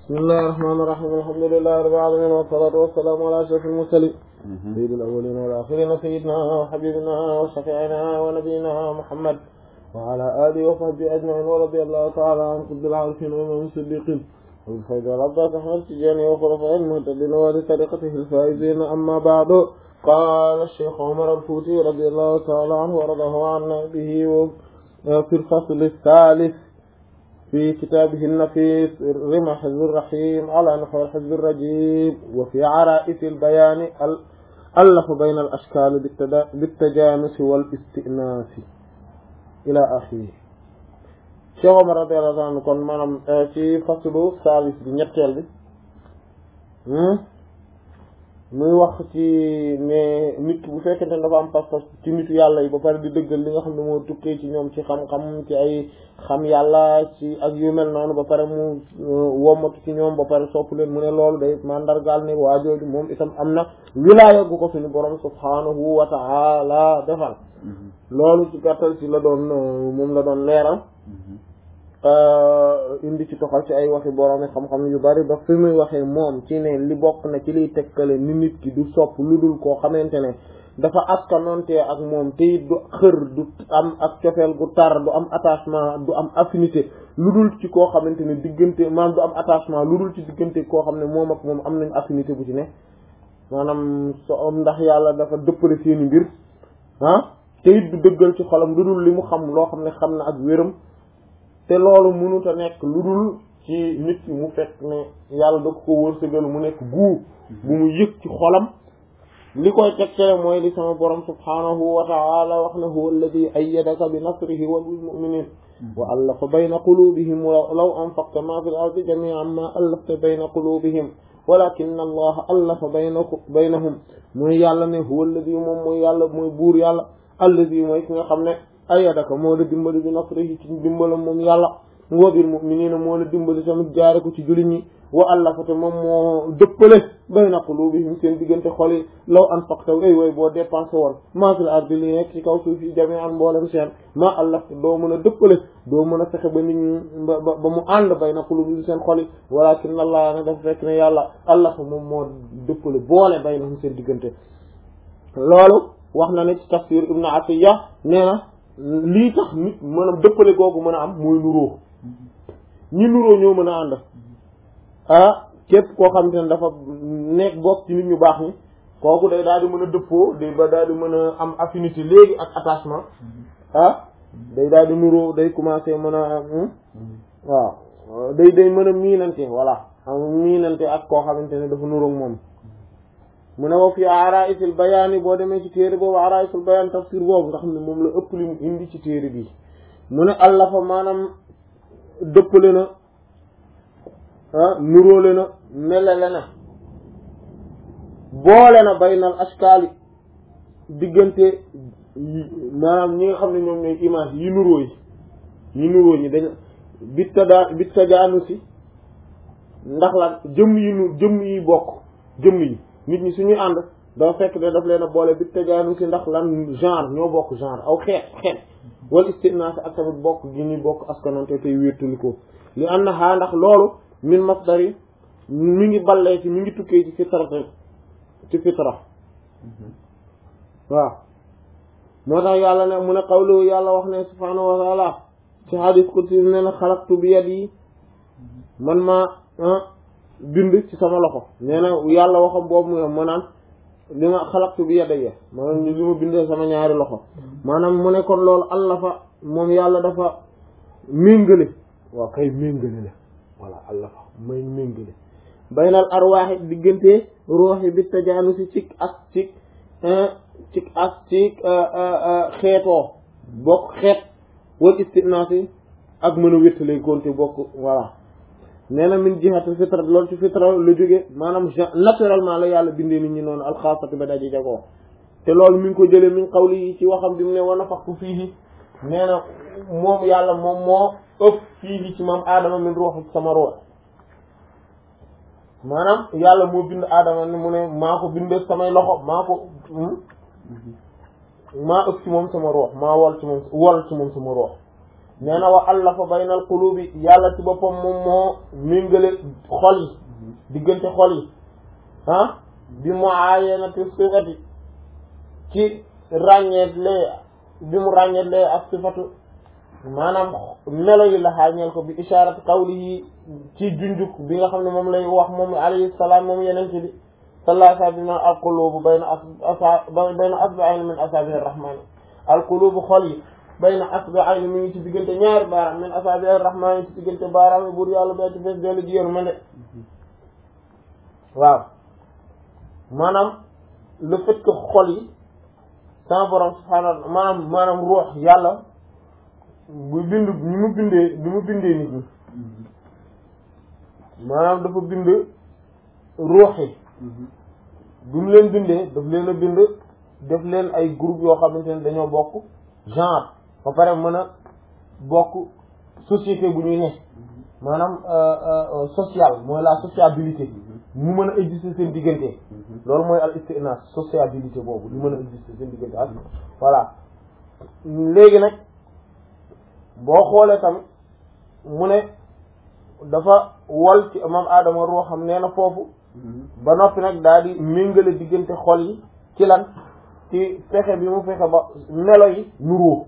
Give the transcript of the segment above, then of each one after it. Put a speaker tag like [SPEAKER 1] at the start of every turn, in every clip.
[SPEAKER 1] bismillahi rahmaani rahiim alhamdulillahi rabbil aalamiin wassalaatu wassalaamu alaa ashrafil mursaliin sayyidil awwaliina wal aaxiriina sayyidinaa wa habiibinaa wa shafii'inaa wa nabiyyinaa Muhammad wa alaa aalihi wa sahbihi ajma'iin wa radiyallahu ta'aalaa an qutbil aarifiin wa imaamil siddiqiin abil faydi wal abbaas ahmad tijaani wa xulafaa'ihil muhtadiin wa li tariiqatihil faa'iziin ammaa ba'du qaala ash-shaykh Umar al-Fuuti radiyallahu ta'aalaa anhu wa radiyallahu anna bihi fil fasli ath-thaalith في كتابه النفيس رمى حزب الرحيم على نحو الحزب الرجيم وفي عرائس البيان ألف بين الأشكال بالتجانس والاستئناس إلى آخره Cheikh Omar radiyallahu anhu kon maanaam ci faslu saalis bi ñetteel bi muy wax ci ne nit bu fekkente ne dafa am pas-pas ci nitu yàlla yi ba pare di dëggal li nga xam ne moo tukkee ci ñoom ci xam-xam ci ay xam yàlla ci ak yu mel noonu ba pare mu wommatu ci ñoom ba pare sopp leen mu ne loolu day mandargaal ne waa jooju moom itam am na wilaaya gu ko suñu borom subhaanahu wa ta'ala defal loolu ci gàttal ci la doon moom la doon leeral indi ci toxal ci ay waxi borom xam-xam yu bari ba fi muy waxee moom ci ne li bokk na ci liy tekkale ni nit ki du sopp lu dul koo xamante ne dafa askanoonte ak moom te it du xër du am ak cofeel gu tar du am attachement du am affinité lu dul ci koo xamante ne diggante maanaam du am attachement lu dul ci diggante koo xam ne moom ak moom am nañ affinité bu ci ne maanaam so ndax yàlla dafa dëppale seeni mbir ah te it du dëggal ci xolam lu dul li mu xam loo xam ne xam na ak wéram te loolu mënut a nekk lu dul ci nit ki mu fekk ne yàlla da ko wërsëgal mu nekk guu bu mu yëg ci xolam li koy tegtale mooy li sama borom subhaanahu wa ta'ala wax na huwa alladi ayyadaka bi nasrihi wa bil mu'minin wa allafa bayna qulubihim law anfaqta ma fil ardi jami'an ma allafta bayna qulubihim walakinna allaha allafa baynakum baynahum mooy yàlla ne huwa alladi moom mooy yàlla mooy buur yàlla alladi mooy ki nga xam ne ayyadaka moo la dimbali bi nasrihi ci dimbalam moom yàlla wa bil mu'minina moo la dimbali tamit jaare ko ci jullit ñi wa allafate moom moo dëppale bayna qulubihim seen diggante xol yi law anfaqta ay way boo dépensé woon maa fil ardi li nekk ci kaw suuf yi jami'an mboolem seen maa allafte doo mën a dëppale doo mën a fexe ba nit ñi ba ba mu ànd bayna qulubihim seen xol yi walakin allah ne dafa fekk ne yàlla allafa moom moo dëppale boole baynahum seen diggante loolu wax na ne ci tafsir ibnu atiya nee na lii tax nit maanaam dëppale googu mën a am mooy nuróo ñi nuróo ñoo mën a ànd ah képp koo xamante ne dafa nekk bokk ci nit ñu baax ñi kooku day daal di mën a dëppoo day ba daal di mën a am affinité léegi ak attachement ah day daal di nuróo day commencer mën a waaw day day mën a miinante voilà am miinante ak koo xamante ne dafa nuróo moom mu ne wa fi araisul bayaan boo demee ci téere boobu araisul bayaan tafsir boobu nga xam ne moom la ëpp li mu indi ci téere bi mu ne allafa maanaam dëppale na ah nuróole na melale na boole na baynal askaali diggante maanaam ñi nga xam ne ñoom ñooy image yi nuróo yi yi nuróo ñi dañ bitta daa bitta jaanu si ndax la jëmm yi nu jëmm yi bokk jëmm yi nit ñi suñuy ànd dafa fekk ne daf leen a boole bitta jaanu si ndax lan genre ñoo bokk genre aw xeet xeet wala istinaas ak tamit bokk gi ñuy bokk askanonte tey wéttalikoo li am na xaa ndax loolu min masdari mi ngi ballee ci mi ngi tukkee ci fitra ci fitra waaw moo tax yàlla ne mu ne qawlu yàlla wax ne subhaanahu wa taala ci hadith qudsi ne na xalaqtu bi yadi man maa bind ci sama loxo nee na yàlla waxam boobu mu ma naan li ma xalaqtu bi yadayya maanaam li ma bindee sama ñaari loxo maanaam mu ne kon loolu allah fa moom yàlla dafa méngale waaw kay méngale la voilà allah fa may méngale baynal arwaaxi diggante ruuxi bi tajaanusi ci ak ci ci ak ci xeetoo bokk xeet wal istinaasi ak mën a wéttale konte bokk voilà nee na min jihati fitra loolu ci fitra la jóge maanaam naturellement la yàlla bindee nit ñi noonu alxaasati ba daji jagoo te loolu mi ngi ko jëlee min qawli yi ci waxam bi mu ne wa nafaxtu fiihi nee na moom yàlla moom moo ëpp fiihi ci moom aadama min ruux sama ruux maanaam yàlla moo bind aadama ne mu ne maa ko bindee samay loxo maa ko maa ëpp ci moom sama ruux maa wol ci moom wol ci moom sama ruux nee na wa allafa baynal qulubi yàlla ci boppam moom moo méngale xol yi diggante xol yi ah bi mu aayenati sifati ci ràññeetlee bi mu ràññeetlee ak sifatu maanaam melo yi la xaañeel ko bi isharat qawlihi ci junjuk bi nga xam ne moom lay wax moom alayhi salaam moom yeneen ci bi sallallahu alayhi wa sallam al qulubu bayna asa bayna asba'ayn min asabihi rahmani al qulubu xol yi bayna asba'ayn mi ngi ci diggante ñaari baaraam min asabihi rahmani ci diggante baaraam yi buur yàlla bee ci fees dellu ji yéen ma de waaw maanaam le fait que xol yi sama borom subhaanahu maanaam maanaam ruux yàlla bu bind ni mu bindee ni mu bindee nit ñi maanaam dafa bind ruux yi bi mu leen bindee daf leen a bind def leen ay groupe yoo xamante ne dañoo bokk genre ba pare mën a bokk société bu ñuy ne maanaam social mooy la sociabilité mu mën a exister seen diggante loolu mooy al istinas sociabilité boobu lu mën a exister seen diggante ak voilà léegi nag boo xoolee tamit mu ne dafa wol ci moom aadama ruuxam nee na foofu ba noppi nag daal di méngale diggante xol yi ci lan ci fexe bi mu fexe ba melo yi nuroo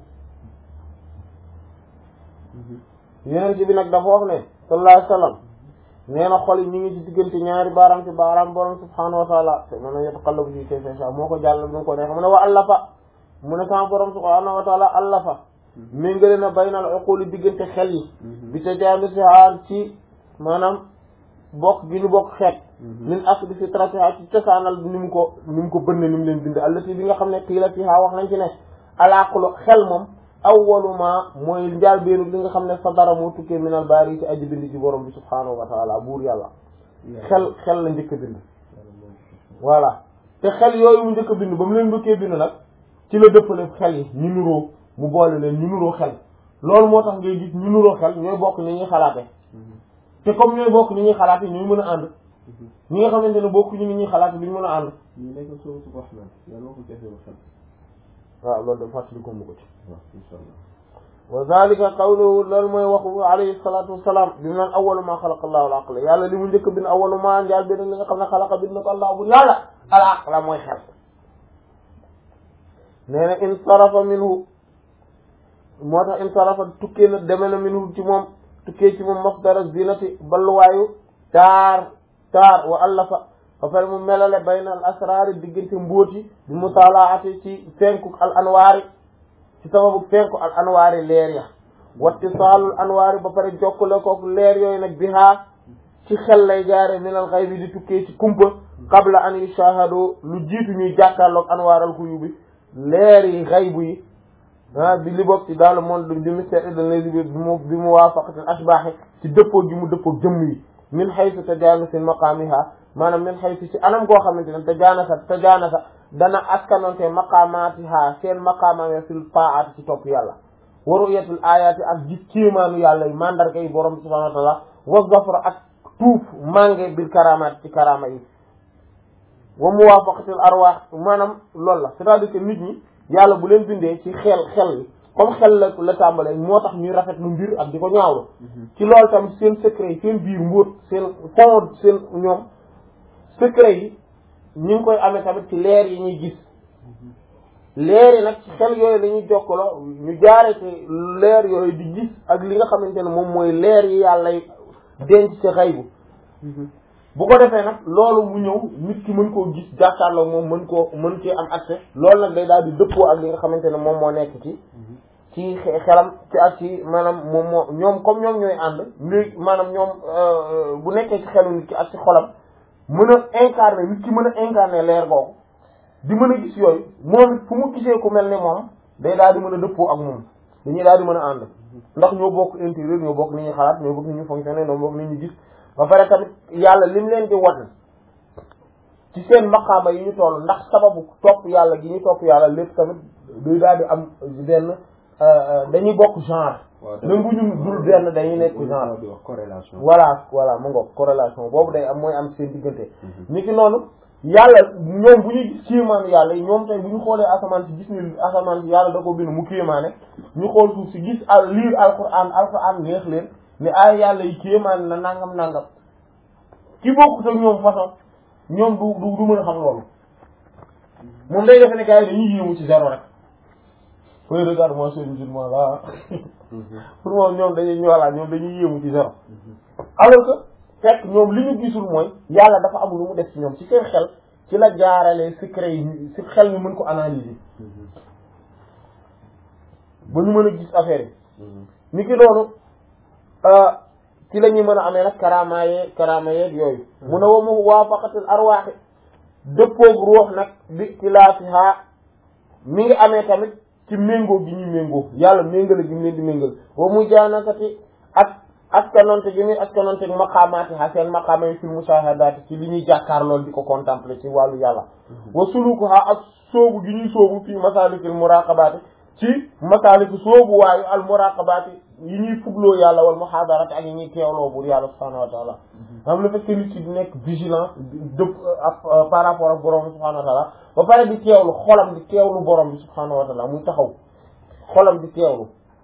[SPEAKER 1] yeneen ci bi nag dafa wax ne sallallahu alayhi wasallam nee na xol yi ñu ngi ci diggante ñaari baaraam ci baaraam borom subhaanahu wa taala te mën na yataqallabu fi kayfa yasha moo ko jàll bi nga ko neex mu ne wa allafa mu ne sama borom subhaanahu wa taala allafa méngale na baynal uquli diggante xel yi bi ta jaamisiha ci maanaam bokk gi ñu bokk xeet min asli fitratiha ci cosaanal ni mu ko ni mu ko bënn ni mu leen bind allati bi nga xam ne qiila fiha wax nañ ci ne alaqlu xel moom awwalu ma mooy njaal beenu li nga xam ne sadara moo tukkee minal baari ci aji bind ci borom bi subhaanahu wa taala buur yàlla xel xel la njëkk a bind voilà te xel yooyu mu njëkk a bind ba mu leen bëggee bind nag ci la dëppale xel yi ñu nuroo mu boole leen ñu nuroo xel loolu moo tax ngay gis ñu nuroo xel ñooy bokk ni ñuy xalaate te comme ñooy bokk ni ñuy xalaate ñooy mën a ànd ñi nga xamante ne bokk ñu ni ñuy xalaate duñ mën a ànd
[SPEAKER 2] ñu nekk soo su wax na yàlla waxul ci affaire xel
[SPEAKER 1] waaw loolu de fàttali ko mu ko ci
[SPEAKER 2] waaw insha allah
[SPEAKER 1] wa zalika qawluhu loolu mooy waxu alayhi salatu wassalam bi mu naan awwalu ma xalaqa allahu al aqla yàlla li mu njëkk bind awwalu ma njaal bi li nga xam ne xalaqa bind na ko allah bu yàlla al aqla mooy xel nee na in sarafa minhu moo tax in sarafa tukkee na deme na minhu ci moom tukkee ci moom masdara zinati balluwaayu taar taar wa allafa ba pare mu melale bayna al asraari diggante mbóoti bi mutalaati ci fenku al anwaari ci sababu fenku al anwaari leer ya wattisaalul anwaari ba pare jokkale kook leer yooyu nag bihaa ci xel lay jaare min al ghaybi di tukkee ci kumpa qabla an yushahadu lu jiitu ñuy jàkkaarloog anwaaral xuyubi leer yi xaybu yi ah bi li bokk ci dans le monde du mystère et de l'invisible bi mu bi mu waafaqatil ashbaahi ci dëppoo gi mu dëppoo jëmm yi min haythu tajaanusi maqaamiha maanaam min haythu ci anam goo xamante ne tajaanasa tajaanasa dana askanonte maqaamaatiha seen maqaamaam fil taa'ati ci topp yàlla wa ru'yatul aayaati ak gis kéemaanu yàlla yi mandarga yi borom subhaanahu wa ta'aala wa zafra ak tuuf mange bil karamaat ci karama yi wa muwaafaqatil arwaax maanaam loolu la c'est-à-dire que nit ñi yàlla bu leen bindee ci xel xel yi comme xel la la tàmbalee moo tax ñuy rafet lu mbir ak di ko ñaawlu ci loolu tamit seen secret yi seen biir mbóot seen fond seen ñoom secret yi ñu ngi koy amee tamit ci leer yi ñuy gis leer yi nag ci xel yooyu lañuy jokkaloo ñu jaare ci leer yooyu di gis ak li nga xamante ne moom mooy leer yi yàlla denc ci xaybu bu ko defee nag loolu mu ñëw nit ki mën koo gis jàkkaarloo moom mën koo mën cee am accès loolu nag day daal di dëppoo ak li nga xamante ne moom moo nekk ci ci xelam ci ak ci maanaam moom moo ñoom comme ñoom ñooy ànd léegi maanaam ñoom bu nekkee ci xelu nit ki ak ci xolam mën a incarner nit ki mën a incarner leer googu di mën a gis yooyu moom fu mu gisee ku mel ni moom day daal di mën a dëppoo ak moom dañuy daal di mën a ànd ndax ñoo bokk intérieur ñoo bokk ni ñuy xalaat ñoo bokk ni ñuy fonctionner ñoo bokk ni ñuy gis ba pare tamit yàlla lim leen di wan ci seen maqaama yi ñu toll ndax sababu topp yàlla gi ñu topp yàlla lépp tamit day daal di am benn dañuy bokk genre même bu ñu dul benn dañuy nekk genre
[SPEAKER 2] di wax corrélation
[SPEAKER 1] voilà voilà mu ngoog corrélation boobu day am mooy am seen diggante ni ki noonu yàlla ñoom bu ñuy gis kéemaanu yàlla yi ñoom tey bu ñu xoolee asamaan si gis ni asamaan si yàlla da ko bind mu kéemaane ñu xool suuf si gis al liir alquran alquran neex leen ne ay yàlla yi kéemaane na nangam nangam ki bokkut ak ñoom façon ñoom du du du mën a xam loolu moom day defe ne gars yi dañuy yéemu ci zéro rek oui regarde moi c'est musulman là pour moom ñoom dañuy ñoolaa ñoom dañuy yéemu ci zéro alors que fekk ñoom li ñu gisul mooy yàlla dafa am lu mu def ci ñoom ci seen xel ci la jaarale secret yi ci xel ñu mën ko analyser ba ñu mën a gis affaire yi ni ki doonu ci la ñuy mën a amee nag karama yeeg karama yeeg yooyu mun a wa mu waafaqatul arwaaxi dëppoog ruux nag bi ixtilaafiha mi ngi amee tamit ci méngoo gi ñuy méngoo yàlla méngale gi mu leen di méngal wa mu jaanakati ak askanonte gi muy askanonte maqaamaati ha seen maqaama yi fil mushahadaati ci li ñuy jàkkaar lool di ko contempler ci wàllu yàlla wa suluku ha ak soobu gi ñuy soobu fii masalikil muraqabaati ci masaliku soobu waayu al muraqabaati yi ñuy fugloo yàlla wal muhadarati ak yi ñuy teewloo buur yàlla subhanahu wa taala xam le fait que nit ki di nekk vigilant dëpp ak par rapport ak borom bi subhanahu wa taala ba pare di teewlu xolam di teewlu borom bi subhanahu wa taala muy taxaw xolam di teewlu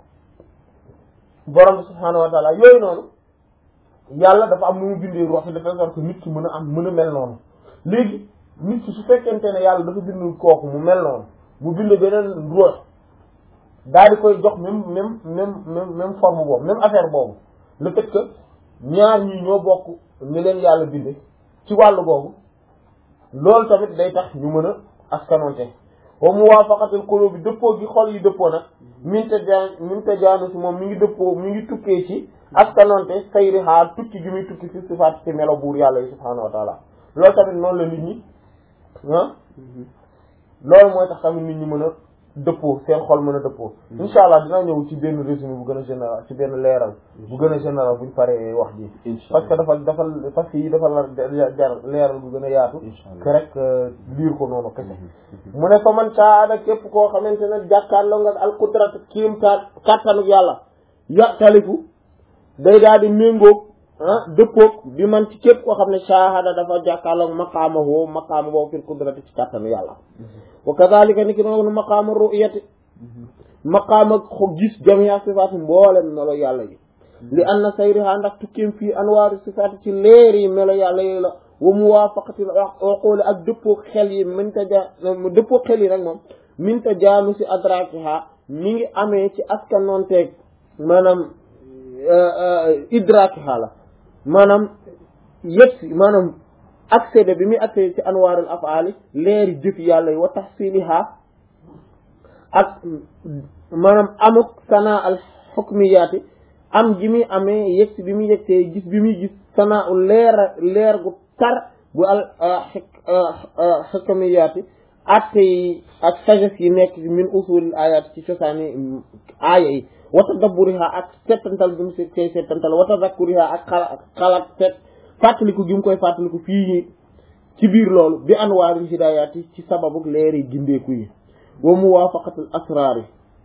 [SPEAKER 1] borom bi subhanahu wa taala yooyu noonu yàlla dafa am nu mu bindee ruux de telle sorte que nit ki mën a am mën a mel noonu léegi nit ki su fekkente ne yàlla dafa bind kooku mu mel noonu mu bind beneen ruux daal di koy jox même même même même même forme boobu même affaire boobu le fait que ñaar ñi ñoo bokk ni leen yàlla binde ci wàllu boobu loolu tamit day tax ñu mën a askanonte wa muwaafaqatul qulubi dëppoo gi xol yi dëppoo nag minte jaan minte jaanu si moom mi ngi dëppoo mi ngi tukkee ci askanonte sayri xaar tukki gi muy tukki fi sifaat ci melo buur yàlla yi subhaanahu wa taala loolu tamit noonu la nit ñi ah loolu mooy tax tamit nit ñi mën a dëppoo seen xol mën a dëppoo insha allah dinaa ñëw ci benn résumé bu gën a général ci benn leeral bu gën a général buñ paree wax ji parce que dafa dafa parce que yi dafa la jar leeral bu gën a yaatu que rek liir ko noonu kese mu ne fa man saada képp koo xamante ne jàkkaarloo nga al qudrat kiim ka kàttanuk yàlla ya talifu day daal di méngoog ah dëppoog bi man ci képp koo xam ne shahada dafa jàkkaarloog maqaama woo maqaama boobu fil qudrati ci kàttanu yàlla wa kadhalika ni ki noonu maqaama ru'yati maqaama gis jamia sifaati mboolem melo yàlla yi li anna sayriha ndax tukkim fii anwaari sifaati ci leer yi melo yàlla yi la wa muwaafaqati uquli ak dëppoo xel yi minta ja dëppoo xel yi rek moom minta jaanu si adrakiha mi ngi amee ci askanonteeg maanaam idrakiha la maanaam yëpp si maanaam accédé bi muy accédé ci anwaarul afaali leeri jëf yàlla yi wa tahsiliha ak maanaam amuk sana al hukmiyaati am gi muy amee yëg si bi muy yëgtee gis bi muy gis sana u leer leer gu tar bu al hukmiyaati atte yi ak sagesse yi nekk min usulil ayat ci cosaani aaya yi wa tadabburiha ak settantal gi mu se koy settantal wa tazakkuriha ak xala xalaat set fàttaliku gi mu koy fàttaliku fii ci biir loolu bi anwaaril hidaayati ci sababu leer yi gindeeku yi wa muwaafaqatul asraar yi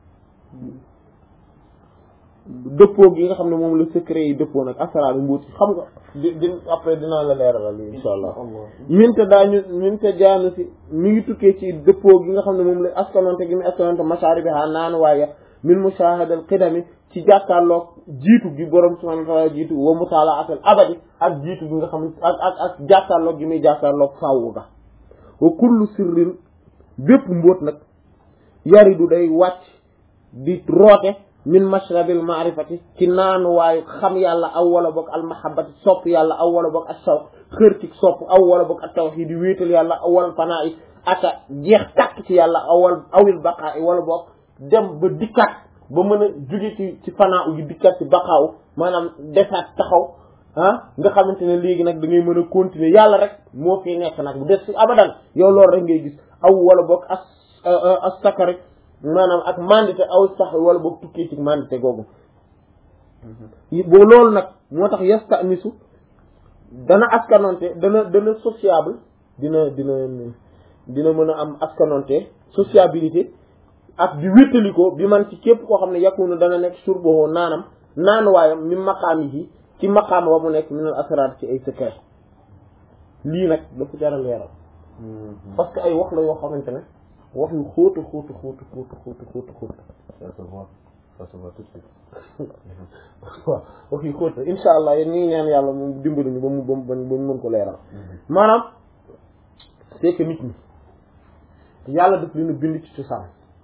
[SPEAKER 1] dëppoo gi nga xam ne moom la secret yi dëppoo nag asraar yi mbuuti xam nga di di après dinaa la leeralal li insha allah minte daañu minte jaanu si mi ngi tukkee ci dëppoo gi nga xam ne moom la askanonte gi mu askanonte masaari bi xaa naan waaye min mushahadal qidami ci jàkkaarloog jiitu gi borom subhanahu wa ta'ala jiitu wa mutalaatul abadi ak jiitu gi nga xam ne ak ak ak jàkkaarloog gi muy jàkkaarloog faww ga wa kullu sirrin bépp mbóot nag yaridu day wàcc di roote min mashrabil ma'rifati ci naanu waayu xam yàlla aw wala boog al mahabbati sopp yàlla aw wala boog ak shawq xër ci sopp aw wala boog ak tawhid di wéetal yàlla aw wala fanaa yi aka jeex tàkk ci yàlla awal awil baqaa yi wala boog dem ba dikkaat ba mën a jóge ci ci fanaa yi dikkaat ci baqaaw maanaam desaat taxaw ah nga xamante ne léegi nag da ngay mën a continuer yàlla rek moo fi nekk nag bu des ci abadan yow loolu rek ngay gis aw wala boog as as sakari maanaam ak mandité aw sax wala boog tukkee ci mandité googu boo loolu nag moo tax yasta misu dana askanonte dana dana sociable dina dina dina mën a am askanonte sociabilité ak di wéttaliko bi man ci képp koo xam ne yakunu dana nekk surbohoo naanam naanuwaayam mi maqaam yi ci maqaam ba mu nekk minal asrar ci ay secret lii nag dafa jar a leeral parce que ay wax la yoo xamante ne wax yu xóotu xóotu xóotu xóotu xóotu xóotu xóotu
[SPEAKER 2] Ça se voit. Ça se voit tout de suite.
[SPEAKER 1] waaw wax yu xóotu insha allah yéen ñi ngi ñaan yàlla moom dimbali ñu ba mu ba mu ba mu mën ko leeral maanaam c'est que nit ñi yàlla daf leen a bind ci cosaan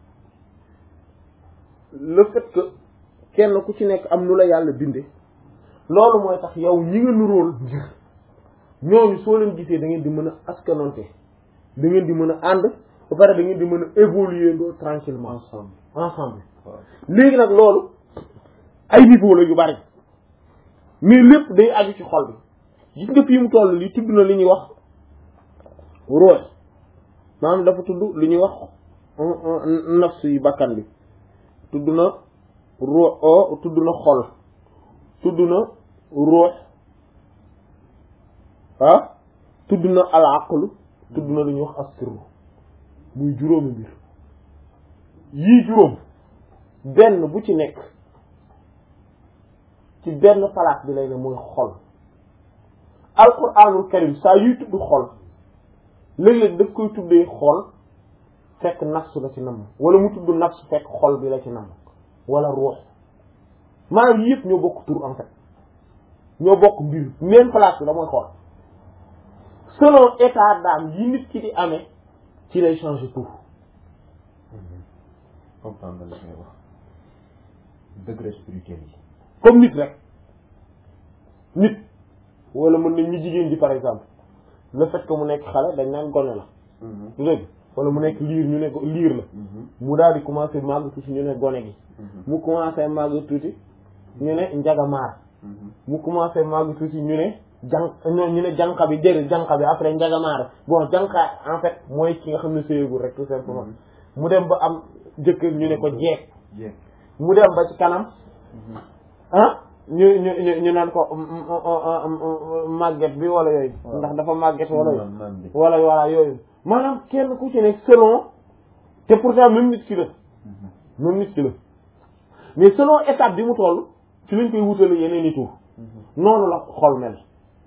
[SPEAKER 1] le fait que kenn ku ci nekk am nu la yàlla binde loolu mooy tax yow ñi nga nuróol ngir ñooñu soo leen gisee da ngeen di mën a askanonte da ngeen di mën a ànd ba pare da ngeen di mën a évoluer ndoo tranquillement
[SPEAKER 2] Ensemble.
[SPEAKER 1] ensemble
[SPEAKER 2] waaw.
[SPEAKER 1] léegi nag loolu ay niveau la yu bari mais lépp day aju ci xol bi gis nga fii mu toll li tudd na li ñuy wax ruux maanaam dafa tudd li ñuy wax nafs yi bakkan bi tudd na ruux o tudd na xol tudd na ruux ah tudd na al aqlu tudd na li ñuy wax as-sirru muy juróomi mbir yii juróom benn bu ci nekk ci benn place bi lay ne mooy xol alquranul karim saa yuy tudd xol léeg-léeg daf koy tuddee xol fekk nafsu la ci namm wala mu tudd nafsu fekk xol bi la ci namm wala ruux maanaam yii yëpp ñoo bokk tur en fait ñoo bokk mbir même place bi la mooy xol selon état d'âme yi nit ki di amee ci lay changer tout
[SPEAKER 2] comprendre nga li ngay wax degré spirituel yi.
[SPEAKER 1] comme nit rek nit wala mën nañ ñu jigéen ji par exemple le fait que mu nekk xale dañ naan gone la du dëgg wala mu nekk liir ñu ne ko liir la mu daal di commencé màgg tuuti ñu ne gone gi mu commencé màgg tuuti ñu ne njagamaar mu commencé màgg tuuti ñu ne jàn ñu ne jànqa bi jëri jànqa bi après njagamaar bon jànqa en fait mooy ki nga xam ne séyegul rek tout simplement mu dem ba am jëkkër ñu ne ko jeeg
[SPEAKER 2] jeeg.
[SPEAKER 1] mu dem ba ci kanam ah ñu ñu ñu ñu naan ko màgget bi wala yooyu
[SPEAKER 2] Waaw.
[SPEAKER 1] ndax dafa màgget wala yooyu
[SPEAKER 2] maam maam bi.
[SPEAKER 1] wala wala yooyu maanaam kenn ku ci nekk selon te pourtant même nit ki la même nit ki la mais selon étape bi mu toll ci lañ koy wutale yeneen i tur noonu la xol mel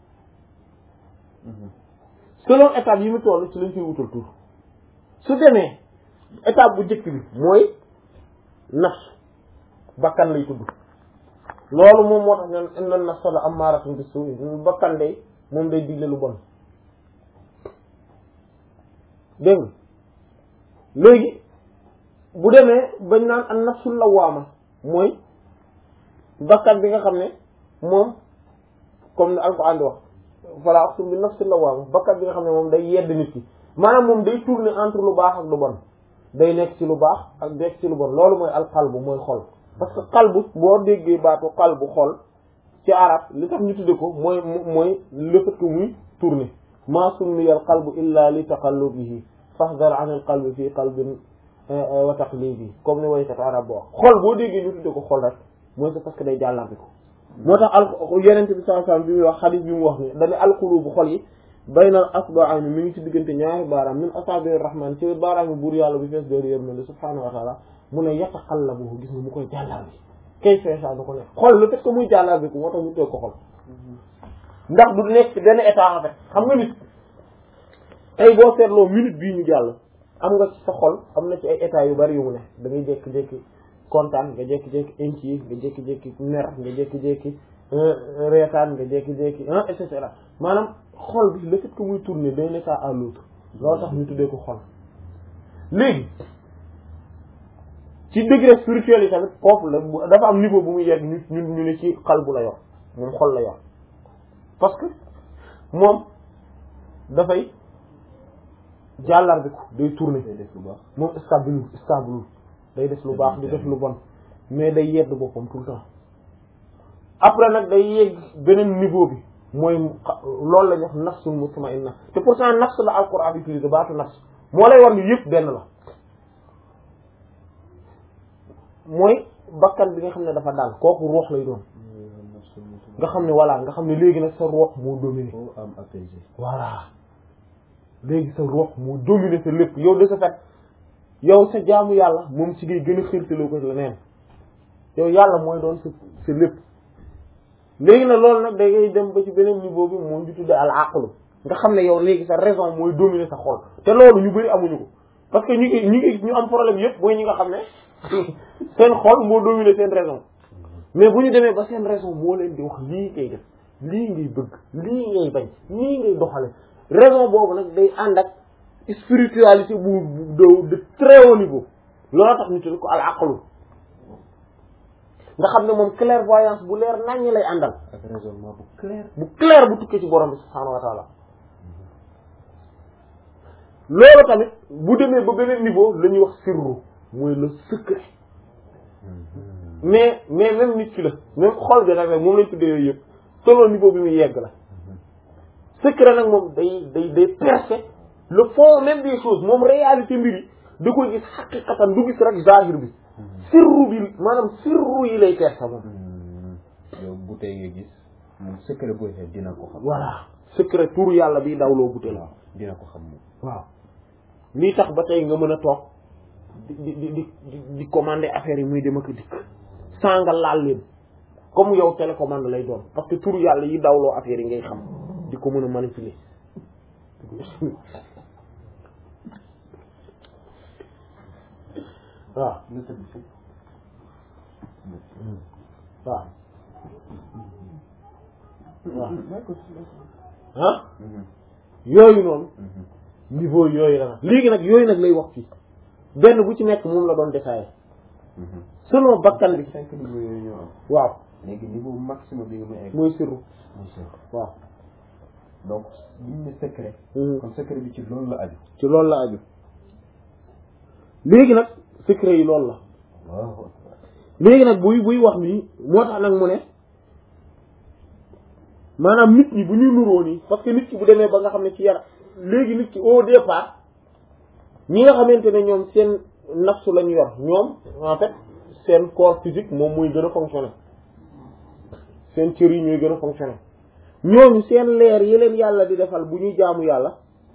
[SPEAKER 1] selon étape yi mu toll ci lañ koy wutal tur su demee étape bu njëkk bi mooy nafs bakkan lay tudd loolu moom moo tax ñoom inna nafsa la ammaaratun bis-suu'i bakkan day moom day digle lu bon dégg nga léegi bu demee bañ naan an nafsul lawaama mooy bakkan bi nga xam ne moom comme ni alquran di wax fala aqsim bi nafsil lawaama bakkan bi nga xam ne moom day yedd nit ki maanaam moom day tourner entre lu baax ak lu bon day nekk ci lu baax ak nekk ci lu bon loolu mooy alqalbu mooy xol parce que qalbu boo déggee baatu qalbu xol ci arab li tax ñu tudde ko mooy mooy le fait que muy tourner ma summiya al qalbu illa li taqallubihi fahdar an al qalbi fii qalbin wa taqlibi comme ni waykat arab bo wax xol boo déggee ñu tudde ko xol rek mooy c'est parce que day jàllanti ko moo tax al yenente bi sallallahu alayhi wasallam bi muy wax xadis bi mu wax ni dañu alqulubu xol yi baynal asba'ayni mi ngi ci diggante ñaari baaraam min asabi rahman ci baaraam yi buur yàlla bi fees dooru yërmande subhanahu wa taala mu ne yataqallabu gis nga mu koy jàllar bi kay feesa du ko nekk xol le fait que muy jàllar bi ko moo tax ñu toog ko xol ndax du nekk ci benn état en fait xam nga nit tey boo seetloo minute bii ñu jàll am nga ci sa xol am na ci ay état yu bari yu mu ne da ngay jékki-jékki kontaan nga jékki-jékki inquiet nga jékki-jékki mer nga jékki-jékki reetaan nga jékki-jékki ah et cetera maanaam xol bi le fait que muy tourner d'un état à l'autre loolu tax ñu tuddee ko xol léegi ci degré spirituel yi tamit foofu la dafa am niveau bu muy yegg ñu ñu ñu ne ci xal bu la yor moom xol la yor parce que moom dafay jàllar bi ko day tourner
[SPEAKER 2] day def lu baax.
[SPEAKER 1] moom stable stable day def lu baax di def lu bon mais day yedd boppam tout le temps après nag day yegg beneen niveau bi mooy loolu la ñuy wax nafsul mutma'inna te pourtant nafs la alquran utilisé baatu nafs moo lay war ni yëpp benn la mooy bakkan bi nga xam ne dafa daal kooku ruux lay doon nga xam ne voilà nga xam ne léegi nag sa ruux moo dominé
[SPEAKER 2] foo am apaisé.
[SPEAKER 1] voilà léegi sa ruux moo dominé sa lépp yow de ce fait yow sa jaamu yàlla moom ci ngay gën a xirtaloo ko leneen yow yàlla mooy doon sa sa lépp léegi nag loolu nag da ngay dem ba ci beneen niveau bi moom di tudde al aqlu nga xam ne yow léegi sa raison mooy dominer sa xol te loolu ñu bari amuñu ko parce que ñu ngi ñu ngi ñu am problème yëpp mooy ñi nga xam ne seen xol moo dominer seen raison mais bu ñu demee ba seen raison moo leen di wax lii ngay def lii ngay bëgg lii ngay bañ lii ngay doxale raison boobu nag day ànd ak spiritualité bu de de très haut niveau loolu tax ñu tudd ko al aqlu nga xam ne moom clairvoyance bu leer naññ lay àndal
[SPEAKER 2] ak raisonnement bu clair
[SPEAKER 1] bu clair bu tukkee ci borom bi subhaanahu wa taala loolu tamit bu demee ba beneen niveau la ñuy wax sirru mooy le secret mais mais même nit ki la même xol bi nag moom lañ tuddee yooyu yëpp selon niveau bi muy yegg la secret nag moom day day day percer le fond même des choses moom réalité mbir yi da koy gis xaqiqatan du gis rek zahir bi sirru bi maanaam sirru yi lay percer moom
[SPEAKER 2] yow bu tey nga gis moom secret booy xeet dina ko xam
[SPEAKER 1] voilà secret tur yàlla bi dawloo bute la
[SPEAKER 2] waaw dina ko xam moom
[SPEAKER 1] waaw lii tax ba tey nga mën a toog di di di di di commander affaire yi muy dem ak a dikk sans nga laal leen comme yow télécommande lay doon parce que tur yàlla yi dawloo affaire yi ngay xam di ko mën a manipuler waaw
[SPEAKER 2] nga tëdd fi
[SPEAKER 1] waaw waaw ah yooyu noonu niveau yooyu la nag léegi nag yooyu nag lay wax fii benn bu ci nekk moom la doon détaillé selon bakkan bi
[SPEAKER 2] cinq niveau yooyu ñoo am
[SPEAKER 1] waaw
[SPEAKER 2] léegi niveau maximum bi nga may egg
[SPEAKER 1] mooy sirru
[SPEAKER 2] mooy secret
[SPEAKER 1] waaw
[SPEAKER 2] donc buñ ne secret
[SPEAKER 1] Mhm.
[SPEAKER 2] kon secret bi ci loolu la aju
[SPEAKER 1] ci loolu la aju léegi nag secret yi loolu la
[SPEAKER 2] waaw
[SPEAKER 1] léegi nag buy buy wax nii moo tax nag mu ne maanaam nit ñi bu ñuy nuroo nii parce que nit ki bu demee ba nga xam ne ci yar léegi nit ki au départ ñi nga xamante ne ñoom seen nafsu lañu yor ñoom en fait seen corps physique moom mooy gën a fonctionner seen cër yi ñooy gën a fonctionner ñooñu seen leer yi leen yàlla di defal bu ñuy jaamu yàlla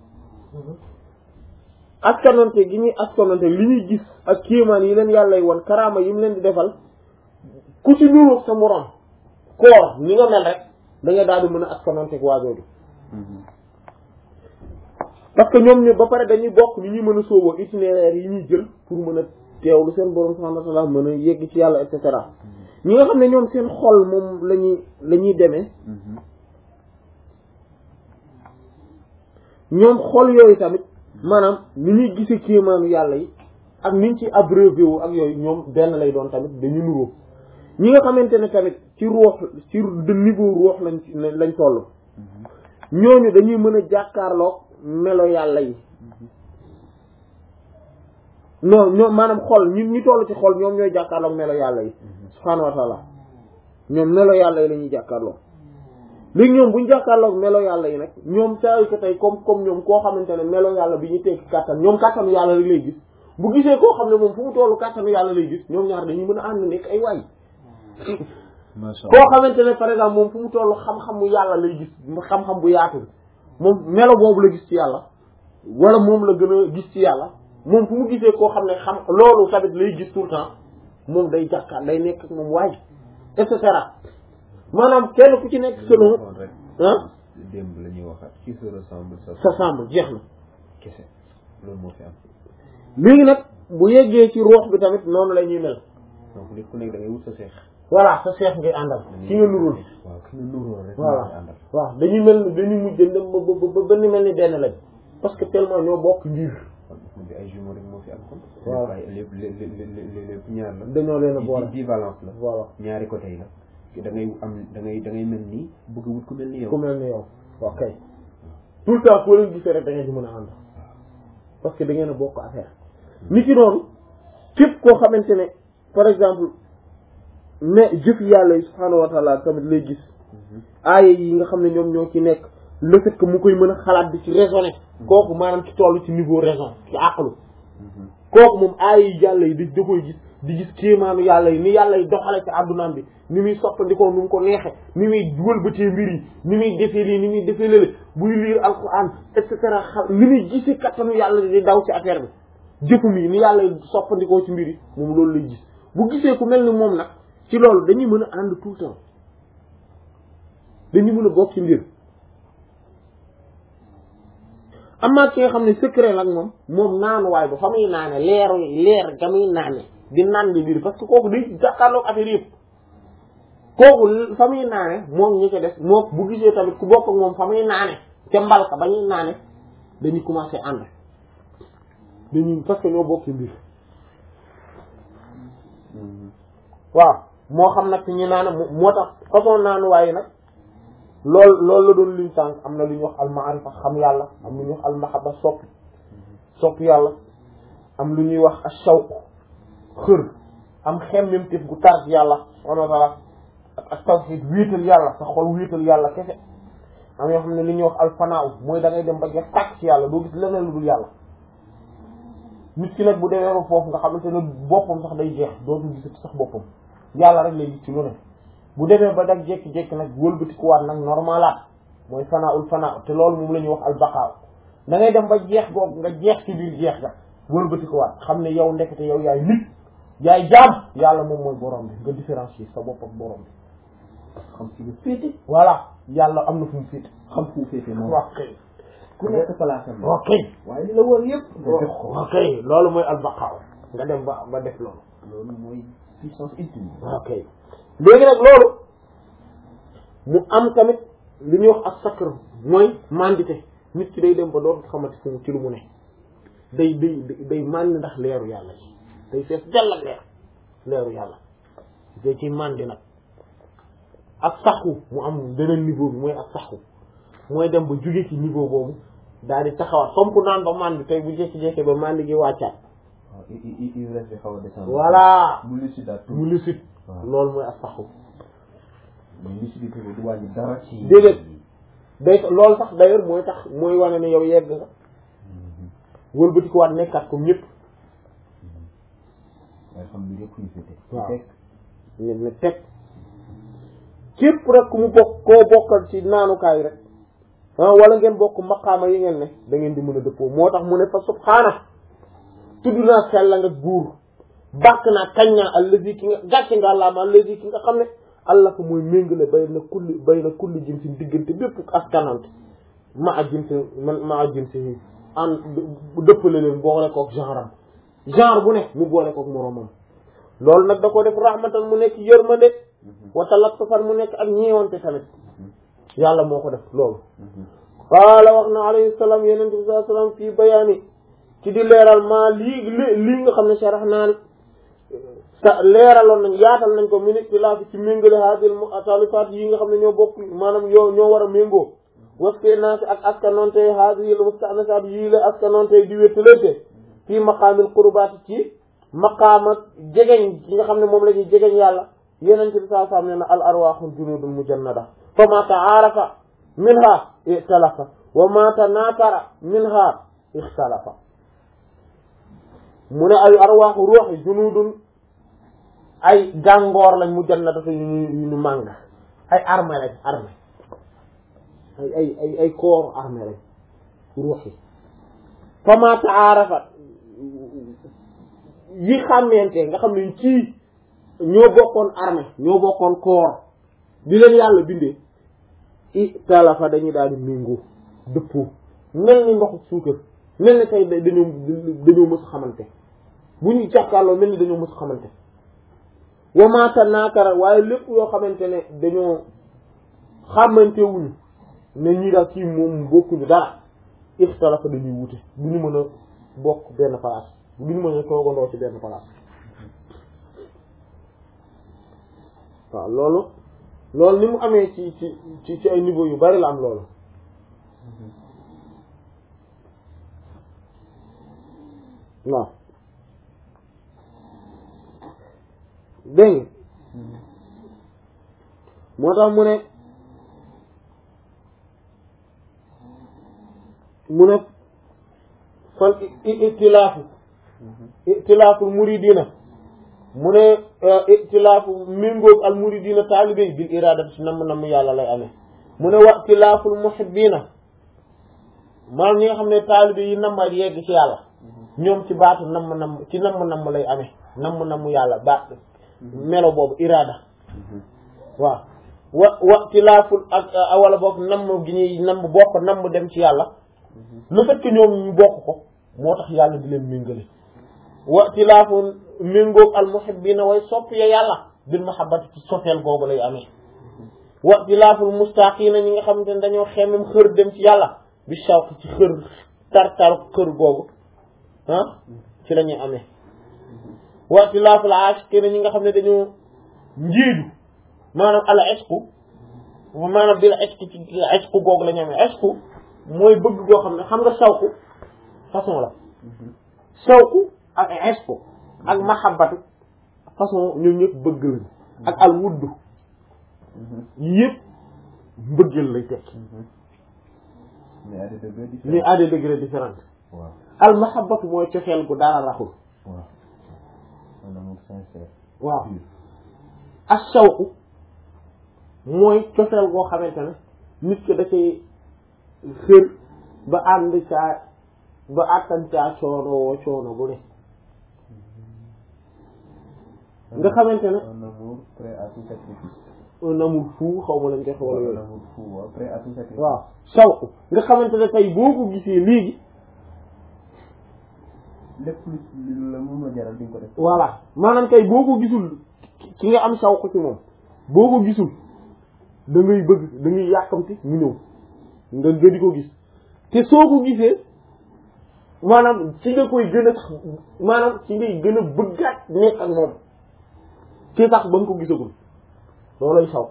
[SPEAKER 1] askanonte gi ñuy askanonte li ñuy gis ak kéemaan yi leen yàlla yi won karaama yi mu leen di defal ku ci nuroog sa morom koor ni nga mel rek da nga daal di mën a askanonte ak waajooju parce que ñoom ñu ba pare dañuy bokk ni ñuy mën a sooboo itinéraire yi ñuy jël pour mën a teewlu seen borom subhanahu wa ta'ala mën a yegg ci yàlla et cetera ñi nga xam ne ñoom seen xol moom la ñuy la ñuy demee ñoom xol yooyu tamit maanaam ni ñuy gisee kéemaanu yàlla yi ak niñ ci abreuvé wu ak yooyu ñoom benn lay doon tamit dañu nuroo ñi nga xamante ne tamit ci ruux ci de niveau ruux lañ lañ toll ñooñu dañuy mën a jàkkaarloog melo yàlla yi non ñoom maanaam xol ñi ñi toll ci xol ñoom ñooy jàkkaarloog melo yàlla yi subhaanahu wa taala ñoom melo yàlla yi la ñuy jàkkaarloog léegi ñoom bu ñu jàkkaarloog melo yàlla yi nag ñoom saa yu ko tey comme comme ñoom koo xamante ne melo yàlla bi ñu tekki kàttan ñoom kàttanu yàlla rek lay gis bu gisee koo xam ne moom fu mu tollu kàttanu yàlla lay gis ñoom ñaar dañuy mën a ànd nekk ay waay
[SPEAKER 2] macha
[SPEAKER 1] koo xamante ne par exemple moom fu mu tollu xam-xamu yàlla lay gis xam-xam bu yaatu bi moom melo boobu la gis ci yàlla wala moom la gën a gis ci yàlla moom fu mu gisee koo xam ne xam loolu tamit lay gis tout le temps moom day jàkkaar day nekk ak moom waay et cetera maanaam kenn ku ci nekk selon
[SPEAKER 2] rek
[SPEAKER 1] ah
[SPEAKER 2] démb la ñuy waxaat qui se ressemble ça
[SPEAKER 1] sa semble jeex na
[SPEAKER 2] kese loolu moo fi am
[SPEAKER 1] léegi nag bu yeggee ci ruux bi tamit noonu la ñuy mel
[SPEAKER 2] donc nit ku nekk da ngay wut sa seex
[SPEAKER 1] voilà sa seex ngay àndal ki nga nurul
[SPEAKER 2] waaw ki nga nuróo rek
[SPEAKER 1] voilà
[SPEAKER 2] moo koy àndal
[SPEAKER 1] waaw dañuy mel ni dañuy mujj dem ba ba ba ba ni mel ni benn lañ parce que tellement ñoo bokk ngir
[SPEAKER 2] kon bi ay jumeaux rek moo fi am kon
[SPEAKER 1] waaw.
[SPEAKER 2] ay lépp lépp lépp lépp ñaar la
[SPEAKER 1] dañoo leen a boole
[SPEAKER 2] bivalence la
[SPEAKER 1] voilà
[SPEAKER 2] ñaari côté yi la da ngay am da ngay da ngay mel nii bëgg a wut ku mel ni yow
[SPEAKER 1] ku mel ni yow ok tout le temps foo leen gisee rek da ngeen ci mën a ànd parce que da ngeen a bokk affaire ni ki noonu képp koo xamante ne par exemple mais jëf yàlla yi subhaanahu wa taala tamit lay gis aaya yi nga xam ne ñoom ñoo ci nekk le fait que mu koy mën a xalaat di ci raisonner kooku maanaam ci toll ci niveau raison ci àqlu kooku moom aaya yi yàlla yi di da koy gis di gis kéemaanu yàlla yi ni yàlla yi doxale ci àddunaam bi ni muy soppandikoo nu mu ko neexe ni muy wëlbatee mbir yi ni muy defee lii ni muy defee lële buy lire alquran et cetera xam ni muy gisee kattanu yàlla di daw ci affaire bi jëfum yi ni yàlla yi soppandikoo ci mbir yi moom loolu lay gis bu gisee ku mel ni moom nag ci loolu dañuy mën a ànd tout le temps dañuy mën a bokk ci mbir amaa ki nga xam ne secret nag moom moom naanuwaay ba fa muy naane leeru leer ga muy naane di naan di biir parce que kooku day jàkkaarloog affaire yëpp kooku fa muy naane moom ñi ko des moo bu gisee tamit ku bokk ak moom fa muy naane ca mbalka ba ñuy naane dañuy commencé ànd dañuy parce que ñoo bokk mbir waaw moo xam nag ñu naan moo tax façon naanuwaay yi nag lool loolu la doon liñ sànq am na lu ñuy wax almaarifa xam yàlla am lu ñuy wax almahabba sopp sopp yàlla am lu ñuy wax ashawq xër am xemmemtif gu tar ci yàlla subhanahu wa ta'ala ak ak tawhid wéetal yàlla sa xol wéetal yàlla kese am yoo xam ne li ñuy wax alfanaaw mooy da ngay dem ba jeex tàkk ci yàlla doo gis leneen lu dul yàlla nit ki nag bu demee ba foofu nga xamante ne boppam sax day jeex dootu gisati sax boppam yàlla rek lay gis ci lu ne bu demee ba dag jékki-jékki nag wëlbatikuwaat nag normalaat mooy fanaul fanaa te loolu moom la ñuy wax albaqaaw da ngay dem ba jeex googu nga jeex ci biir jeex ga wëlbatikuwaat xam ne yow ndekete yow yaay nit yaay jaam yàlla moom mooy borom bi nga différencier sa bopp ak borom bi
[SPEAKER 2] xam ci nga féete
[SPEAKER 1] voilà yàlla am na fu mu féete
[SPEAKER 2] xam fu féete moom
[SPEAKER 1] ok
[SPEAKER 2] ku nekk place am
[SPEAKER 1] ok
[SPEAKER 2] waaye li la wër yëpp nga def ko
[SPEAKER 1] ok loolu mooy albaqaaw nga dem ba ba def loolu
[SPEAKER 2] loolu mooy puissance ultime
[SPEAKER 1] ok léegi nag loolu mu am tamit li ñuy wax ak sakr mooy mandité nit ki day dem ba dootul xamante fu mu ci lu mu ne day day day màndi ndax leeru yàlla ci day fees dell ak leer leeru yàlla day ci màndi nag ak saxu mu am beneen niveau bi mooy ak saxu mooy dem ba jóge ci niveau boobu daal di taxawaat comme ku naan ba màndi tey bu jékki-jékki ba màndi gi wàccaat
[SPEAKER 2] waaw i i i ivresse bi xaw a descendre
[SPEAKER 1] voilà
[SPEAKER 2] mu lucide tout
[SPEAKER 1] mu lucide
[SPEAKER 2] waaw.
[SPEAKER 1] loolu mooy ak saxu
[SPEAKER 2] mais lucidité bi du wàññi dara ci
[SPEAKER 1] Déedéet. day loolu sax d'ailleurs mooy tax mooy wane ne yow yegg nga wëlbati ko waat nekkaat comme ñëpp
[SPEAKER 2] waaye xam ni yëpp ñu féete
[SPEAKER 1] Waaw.
[SPEAKER 2] fekk
[SPEAKER 1] ne ne teg képp rek ku mu bokk koo bokkal ci naanukaay rek ah wala ngeen bokk maqaama yi ngeen ne da ngeen di mën a dëppoo moo tax mu ne fa subhaana tudd naa sell nga buur bàkk naa kañ naa allazi ki nga gàcce nga àllaama allazi ki nga xam ne allah ko mooy méngale bay na kulli bay na kulli jinsin diggante bépp askanante ma a jinsi man ma a jinsi yi an dëppale leen boole kook genre am genre bu ne mu boole kook moroomam loolu nag da ko def rahmatan mu nekk yërmande wa talattufan mu nekk ak ñeewante tamit yàlla moo ko def loolu qaala wax na alayhi salaam yeneen bi sallallahu alayhi wasallam fii bayaani ci di leeral maa lii li lii nga xam ne sharax naan sa leeraloon nañ yaatal nañ ko min ixtilaafi ci méngale haadil muxtalifaat yi nga xam ne ñoo bokk maanaam ñoo ñoo war a méngoo waske naa si ak askanonte haadil mustanasaat yii la askanonte di wéttalante fii maqaamil qurbaat ci maqaama jegeñ yi nga xam ne moom la ñuy jegeñ yàlla yeneen ci saa saa ne na al arwaaxul junudul mujannada fa ma taarafa minha ixtalafa wa ma tanaakara minha ixtalafa mu ne ay arwaaxu ruux yi junudun ay gàngoor lañ mujannada te yu ñu yu ñu màng ay armée lañ armée ay ay ay ay corps armée lañ ruux yi fa ma taarafa yi xàmmeente nga xam ne ci ñoo bokkoon armée ñoo bokkoon corps bi leen yàlla bindee i talafa dañuy daal di méngoo dëppoo mel ni ndoxu suukar mel ni tey dañoo dañoo mës a xamante bu ñu jàkkaarloo mel ni dañoo mës a xamante wamaata naakara waaye lépp yoo xamante ne dañoo xamante wuñu ne ñii daal kii moom bokkuñu dara ixtalafa dañuy wute du ñu mën a bokk benn place du ñu mën a toogandoo ci benn place waaw loolu loolu ni mu amee ci ci ci ci ay niveau yu bari la am loolu waaw dégg nga moo tax mu ne mu ne fal itilaafu itilaafu muridina mu ne itilaafu méngoog al muridina taalibe yi bil iradati si namm namm yàlla lay amee mu ne wa itilaful muhibbina maanaam ñi nga xam ne taalibe yi namm ak yegg ci yàlla ñoom ci baatu namm namm ci namm namm lay amee namm namm yàlla baat melo boobu irada waaw wa wa itilaful ak wala boog namm gi ñuy namm bokk namm dem ci yàlla le fait que ñoom ñu bokk ko moo tax yàlla di leen méngale wa tilaafu méngoog al muhibbina way sopp ya yàlla bil mahabbati ci sofeel googu lay amee wa tilaaful mustaqina ñi nga xamante ne dañoo xemmem xër dem ci yàlla bi shawq ci xër tar-tar xër googu ah ci la ñuy amee wa tilaaful aashiqina ñi nga xam ne dañoo njiidu maanaam al ishqu maanaam bil ishqu ci ishqu googu la ñu amee ishqu mooy bëgg goo xam ne xam nga shawqu façon la shawqu ak ishqu ak mahabbatu façon ñoom ñëpp bëgg lañ ak al wuddu yëpp mbëggeel lay tekki
[SPEAKER 2] mais à des degrés différents.
[SPEAKER 1] mais à des degrés différents
[SPEAKER 2] waaw
[SPEAKER 1] al mahabbatu mooy cofeel gu dara raxul
[SPEAKER 2] waaw un amour sincère.
[SPEAKER 1] waaw
[SPEAKER 2] pur.
[SPEAKER 1] ak shawqu mooy cofeel goo xamante ne nit ki da cay xër ba ànd caa ba àttan caa coono woo coono bu ne nga xamante ne
[SPEAKER 2] un amour prêt à tout sacrifice.
[SPEAKER 1] un amour fou xaw ma lañ koy xawala
[SPEAKER 2] un
[SPEAKER 1] yooyu
[SPEAKER 2] amour fou waaw prêt à tout sacrifice.
[SPEAKER 1] waaw shawqu nga xamante ne tey boo ko gisee léegi
[SPEAKER 2] lépp lu lu la mun a jaral di nga ko def.
[SPEAKER 1] voilà maanaam tey boo ko gisul ki nga am shawqu ci moom boo ko gisul da ngay bëgg da ngay yàkkamti mu ñëw nga nga di ko gis te soo ko gisee maanaam ci nga koy gën a sax maanaam ci ngay gën a bëggaat nekk ak moom ci sax ba nga ko gisagul loolay shawqu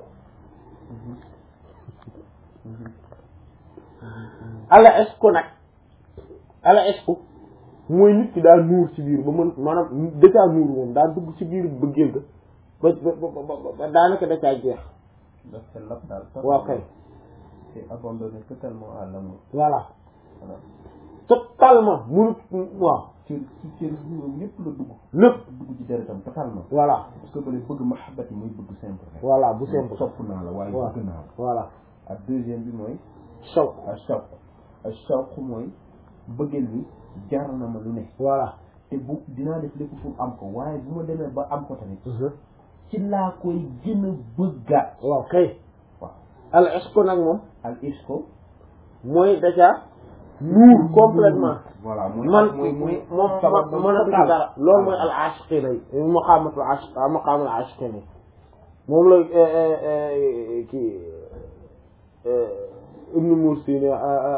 [SPEAKER 1] ala esku nag ala esku mooy nit ki daal nuur ci biir ba mën maanaam dacaa nuur moom daal dugg ci biir bëggeel ga ba ba ba ba daanaka dacaa jeex
[SPEAKER 2] daf sa lap daal.
[SPEAKER 1] waaw kay
[SPEAKER 2] c'est abandonné totalement à l'amour.
[SPEAKER 1] voilà
[SPEAKER 2] voilà
[SPEAKER 1] totalement munut waaw
[SPEAKER 2] cër ci cër bi moom yëpp la dugg.
[SPEAKER 1] lépp
[SPEAKER 2] dugg ci deretam totalement.
[SPEAKER 1] voilà
[SPEAKER 2] parce que bële bëgg mahabbat yi muy bëgg simple rek.
[SPEAKER 1] voilà bu simple
[SPEAKER 2] sopp naa la waaye
[SPEAKER 1] waaw
[SPEAKER 2] bëgg naa la.
[SPEAKER 1] voilà
[SPEAKER 2] ak deuxième bi mooy
[SPEAKER 1] shawq
[SPEAKER 2] ak shawq ak shawq mooy bëggeel bi jar na ma lu ne.
[SPEAKER 1] voilà
[SPEAKER 2] te bu dinaa def lépp pour am ko waaye bu ma demee ba am ko tamit ci laa koy gën a bëggaat.
[SPEAKER 1] waaw kay
[SPEAKER 2] waaw
[SPEAKER 1] al esku nag moom
[SPEAKER 2] al ishqu
[SPEAKER 1] mooy dacaa nuur complètement
[SPEAKER 2] voilà mooy
[SPEAKER 1] man
[SPEAKER 2] mooy mooy
[SPEAKER 1] moom
[SPEAKER 2] sabab
[SPEAKER 1] ma
[SPEAKER 2] ba
[SPEAKER 1] mën a
[SPEAKER 2] total.
[SPEAKER 1] dara loolu mooy al ashiqina yi maqaamatul ashiq maqaamul ashiqina yi moom la kii ibnu mursi ne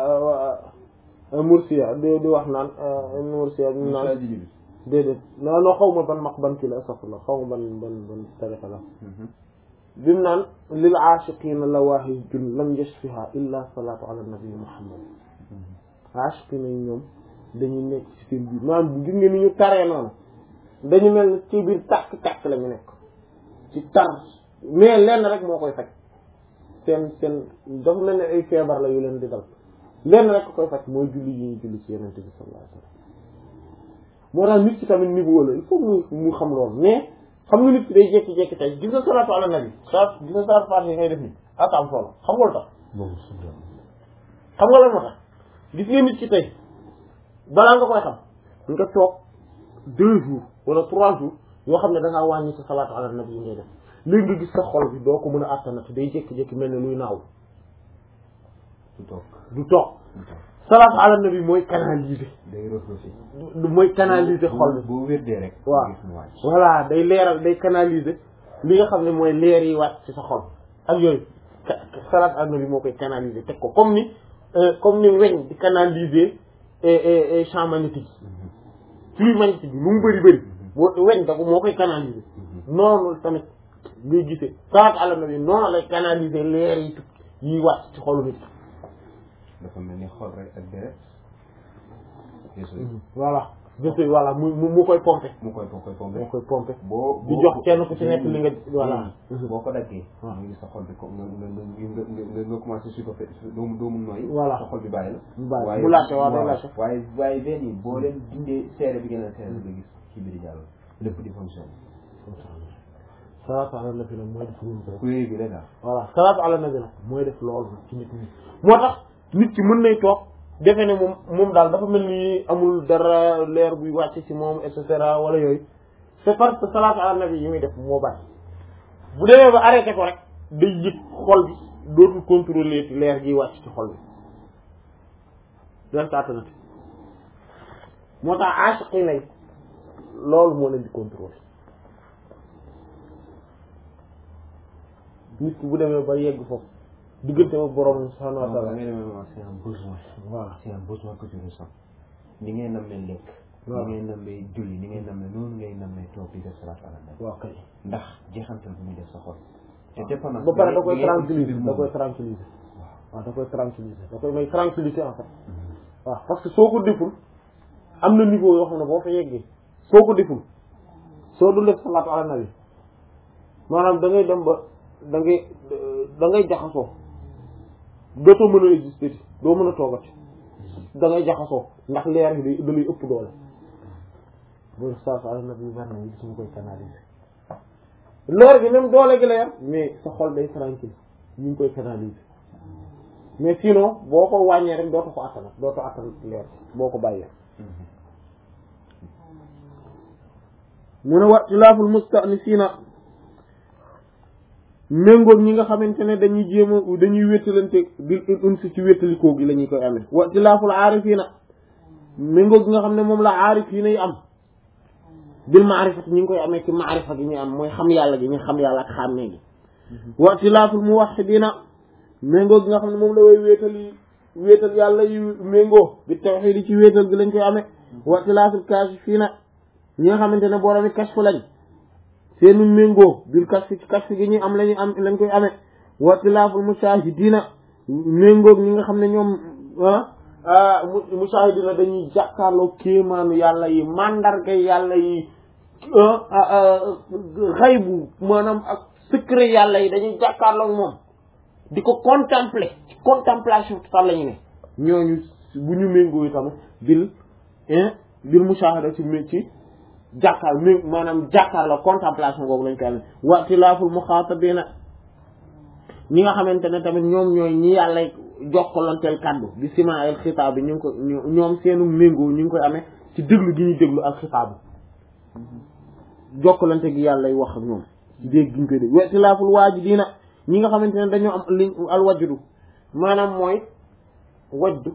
[SPEAKER 1] mursiya di di wax naan ibnu mursiya di naan
[SPEAKER 2] Moussa Djibi.
[SPEAKER 1] déedéet non non xaw ma ban maq ban kii la astafurlah xaw ma ban ban ban tariqa la bi mu naan lil aashiqiina lawaahijun lam yashfiha illa salaatu ala nabi muhammad aashiqiina yi ñoom dañuy nekk ci seen biir maanaam bu gis nga ni ñu taree noonu dañu mel ni ci biir tàkk-tàkk la ñu nekk ci tar mais lenn rek moo koy faj seen seen dafa mel ne ay feebar la yu leen di dal lenn rek koy faj mooy julli yi ñu julli ci yenente bi sallallahu alayhi wasallam moo tax nit ki tamit niveau la il faut mu mu xam loolu mais xam nga nit ki day jékki-jékki tey gis nga salaatu ala nabi sa gis nga salaatu faatiha yi ngay def ni ak am solo xam nga lu tax xam nga lan moo tax gis nga nit ki tey balaa nga koy xam nga toog deux jours wala trois jours yoo xam ne da ngaa wàññi sa salaatu ala nabi yi ngay def léegi nga gis sa xol bi doo ko mën a attanati day jékki-jékki mel ne luy naaw
[SPEAKER 2] du toog
[SPEAKER 1] du toog salaatu ala nabi mooy canaliser
[SPEAKER 2] day refléter.
[SPEAKER 1] du mooy canaliser xol bi
[SPEAKER 2] boo wérdee rek.
[SPEAKER 1] waaw
[SPEAKER 2] gis mu wàcc.
[SPEAKER 1] voilà day leeral day canaliser li nga xam ne mooy leer yi wàcc ci sa xol ak yooyu ka- salaat ala nabi moo koy canaliser teg ko comme ni euh, comme ni weñ di canaliser eh, eh, eh, champ magnétique flux magnétique bi lu mu bëri bëri boo weñ da ko moo koy canaliser noonu tamit ngay gisee salaat ala nabi noonu lay canaliser leer yi tukki yi wàcc ci xolu nit
[SPEAKER 2] dafa mel ni xol rek ak deret. Yeesu
[SPEAKER 1] voilà jëfe voilà mu mu mu koy pomper
[SPEAKER 2] mu koy mu koy pompé.
[SPEAKER 1] moo koy pomper
[SPEAKER 2] boo
[SPEAKER 1] di jox kenn ku ci nekk li nga voilà
[SPEAKER 2] boo ko daggee.
[SPEAKER 1] waaw
[SPEAKER 2] nga gis sa xol bi ko nga nga nga nga nga nga commencé su ko fe doo doo mun nooyi.
[SPEAKER 1] Voilà.
[SPEAKER 2] sa xol bi bàyyi la.
[SPEAKER 1] mu bàyyi mu laajte waaw day laajte
[SPEAKER 2] waaye waaye benn yi boo leen dindee seere bi gën a seere nga gis ci biir jàll lépp di fonctionné.
[SPEAKER 1] salaatu ala nabi nag mooy def loolu rek
[SPEAKER 2] kuréel bi la daal.
[SPEAKER 1] voilà salaatu ala nabi nag mooy def loolu ci nit ñi moo tax nit ki mën nay toog defe ne moom moom daal dafa mel ni amul dara leer buy wàcc ci moom et cetera wala yooyu c'est parce que salaatu ala nabi yi muy def moo bari bu demee ba arrêté ko rek day yëg xol bi dootul contrôler leer gi wàcc ci xol bi doon ko attanati moo tax aasiqi nay loolu moo leen di contrôler nit ki bu demee ba yegg foofu diggante ba borom subhanahu wa
[SPEAKER 2] da
[SPEAKER 1] ta'ala
[SPEAKER 2] ngay demee moom c'est un besoin
[SPEAKER 1] voilà
[SPEAKER 2] c'est un besoin que tu ressens ni ngay nammee lekk
[SPEAKER 1] waaw.
[SPEAKER 2] ni ngay nammee julli ni ngay nammee noonu ngay nammee toog di def salaat ala nabi
[SPEAKER 1] waaw kay
[SPEAKER 2] ndax jeexantal bu muy def sa xol te dépendance
[SPEAKER 1] ba pare da koy
[SPEAKER 2] bi ngay-
[SPEAKER 1] tranquilliser
[SPEAKER 2] bi
[SPEAKER 1] da
[SPEAKER 2] ngay-
[SPEAKER 1] koy tranquilliser waaw da koy tranquilliser da koy may tranquillité en fait waaw parce que soo ko deful am na niveau yoo xam ne boo fa yeggee soo ko deful soo dul def salaatu ala nabi maanaam da ngay dem ba da ngay da ngay jaxasoo dootoo mën a exister ti doo mën a toogati da ngay jaxasoo ndax leer gi day da lay ëpp doole bu def salaatu ala nabi war na gis ñu koy canaliser leer gi même doole gi la yar mais sa xol day tranquille ñu ngi koy canaliser mais sinon boo ko wàññee rek dootu ko attan dootu attan leer boo ko bàyyee mu ne wa xilaaful mustanisiina méngoog ñi nga xamante ne dañuy jéem a dañuy wéttalante bil unsi ci wéttalikoo gi la ñuy koy amee wa xilaaful aarifiina méngoog gi nga xam ne moom la aarifiina yi am bil maarifati ñi ngi koy amee ci maarifa gi ñu am mooy xam yàlla gi ñu xam yàlla ak xàmmee gi wa xilaaful muwahhidiina méngoo gi nga xam ne moom la way wéetal yi wéetal yàlla yi méngoo bi tawxiid yi ci wéetal gi lañ koy amee wa xilaafil kaashifiina ñi nga xamante ne boromi kashfu lañ seenu méngoo bil kashfi ci kashfu gi ñuy am lañuy am lañ koy amee wa xilaaful mushaahidiina méngoo ñi nga xam ne ñoom ah mu mushaahidiina dañuy jàkkaarloo kéemaanu yàlla yi mandarga yàlla yi xaybu maanaam ak secret yàlla yi dañuy jàkkaarloo moom di ko contempler ci contemplation totale la ñu ne ñooñu bu ñu méngoo tamit bil bil mushahada ci mé ci jàkkaar mé maanaam jàkkaar la contemplation googu lañ koy amee watilaaful muxaatabina ñi nga xamante ne tamit ñoom ñooy ñi yàlla jokkalanteel kàddu bi sima al xitaab bi ñu ngi ko ñoom seenu méngoo ñu ngi koy amee ci déglu gi ñuy déglu al xitaab jokkalante gi yàlla wax ak ñoom ci dégg gi ñu koy dégg watilaaful waajidiina ñi nga xamante ne dañoo am li al wajdu maanaam mooy wajdu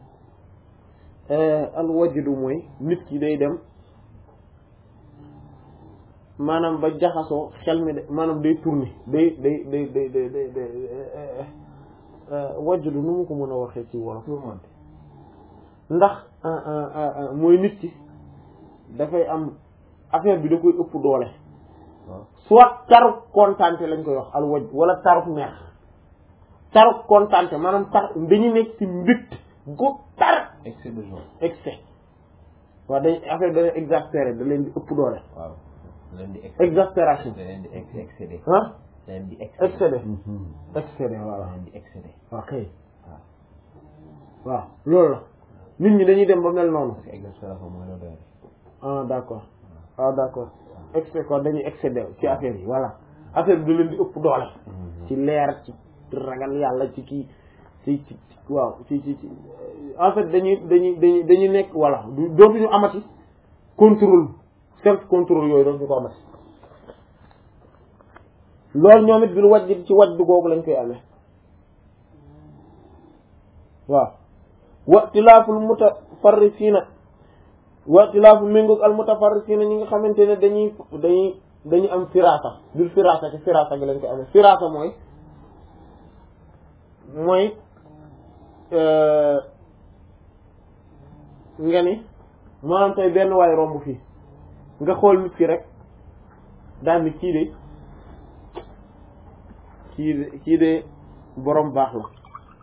[SPEAKER 1] al wajdu mooy nit ki day dem maanaam ba jaxasoo xel mi de maanaam day tourner day day day day day day day wajdu nu mu ko mën a waxee ci wolof
[SPEAKER 2] tourmenté
[SPEAKER 1] ndax mooy nit ki dafay am affaire bi da koy ëpp doole
[SPEAKER 2] waaw
[SPEAKER 1] soit taruk kontante lañ koy wax al waj wala taruk neex taruk kontante maanaam tar dañu nekk ci mbit gu tar
[SPEAKER 2] excès de joie
[SPEAKER 1] excès waaw dañ affaire da leen exaspéré da leen di ëpp doole
[SPEAKER 2] waaw da leen di excédé
[SPEAKER 1] exaspération
[SPEAKER 2] da leen di ex excédé
[SPEAKER 1] ah
[SPEAKER 2] da leen di excédé
[SPEAKER 1] excédé
[SPEAKER 2] Mhm.
[SPEAKER 1] excédé
[SPEAKER 2] da
[SPEAKER 1] voilà
[SPEAKER 2] leen di excédé
[SPEAKER 1] waaw kay
[SPEAKER 2] waaw
[SPEAKER 1] waaw loolu la nit ñi dañuy dem ba mel noonu
[SPEAKER 2] parce que exaspération mooy la doy
[SPEAKER 1] ah d'accord ah d'accord excès quoi dañuy excédé ci affaire yi voilà affaire bi da leen di ëpp doole ci leer ci ragal yàlla ci kii ci ci ci- waaw ci ci ci en fait dañuy dañuy dañuy dañuy nekk voilà du dootuñu amati contrôle self contrôle yooyu dootuñu ko amati loolu ñoom it bil waj ci waj du googu lañ koy amee waaw watilaaful mutafarrisiina watilaaful méngoog al mutafarrisiina ñi nga xamante ne dañuy dañuy dañuy am firasa bil firasa ci firasa gi lañ koy amee firasa mooy mooy nga ni maanaam tey benn waay romb fii nga xool nit ki rek daal ni kii de kii de kii de borom baax la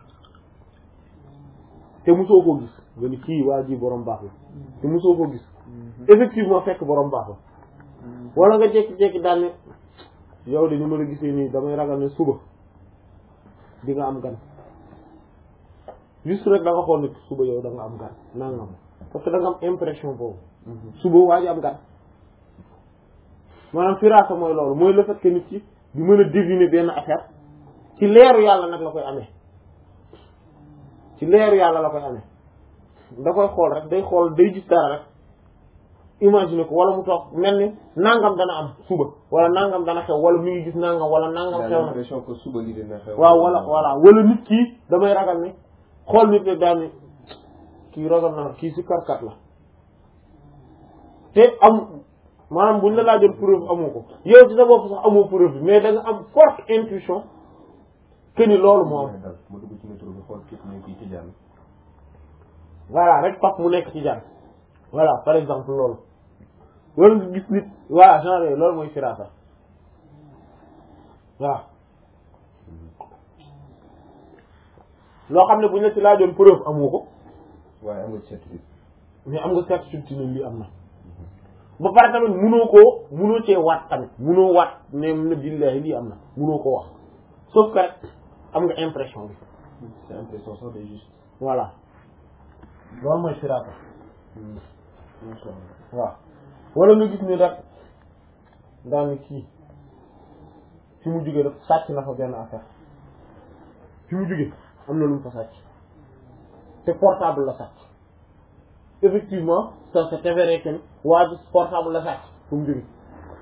[SPEAKER 1] te mosoo koo gis nga ni kii waa ji borom baax la te mosoo koo gis effectivement fekk borom baax la wala nga jékki-jékki daal ne yow de ni ma la gisee nii damay ragal ne suba di nga am gan juste rek da nga xool nit suba yow da nga am gan nangam parce que da nga am impression boobu suba waa ji am gan maanaam firaasa mooy loolu mooy le fait que nit ki di mën a deviner benn affaire ci leeru yàlla nag la koy amee ci leeru yàlla la koy amee da koy xool rek day xool day gis dara rek imaginer ko wala mu toog mel ni nangam dana am suba wala nangam dana xew wala mi ngi gis nangam wala nangam xew na
[SPEAKER 2] l'impression que suba li dina xew
[SPEAKER 1] waaw wala voilà wala nit kii damay ragal ni xool nit rek daal ni kii ragal naa kii si karkat la te am maanaam buñ la laajoon preuve amoo ko yow ci sa bopp sax amoo preuve bi mais da nga am forte intuition que ni loolu moo am
[SPEAKER 2] dal ma dugg ci métro bi xool kii ne kii tijaan
[SPEAKER 1] voilà rek pap mu nekk ci jàng voilà par exemple loolu wala nga gis nit voilà genre yooyu loolu mooy firasa waaw loo xam ne buñ la ci laajoon preuve amoo ko
[SPEAKER 2] waaye am nga certitude
[SPEAKER 1] mais am nga certitude ci ne lii am na ba pare tamit munoo koo munoo cee waat tamit munoo waat ne ne billahi lii am na munoo koo wax sauf que rek am nga impression bi
[SPEAKER 2] c'est impression sax de juste
[SPEAKER 1] voilà loolu mooy firasa
[SPEAKER 2] macha allah
[SPEAKER 1] waaw wala nga gis ni rek daal ni kii fi mu jógee daf sàcc na fa benn affaire fi mu jógee am na lu mu fa sàcc te portable la sàcc effectivement ça s'est avéré que ni waa ji portable la sàcc fi mu jógee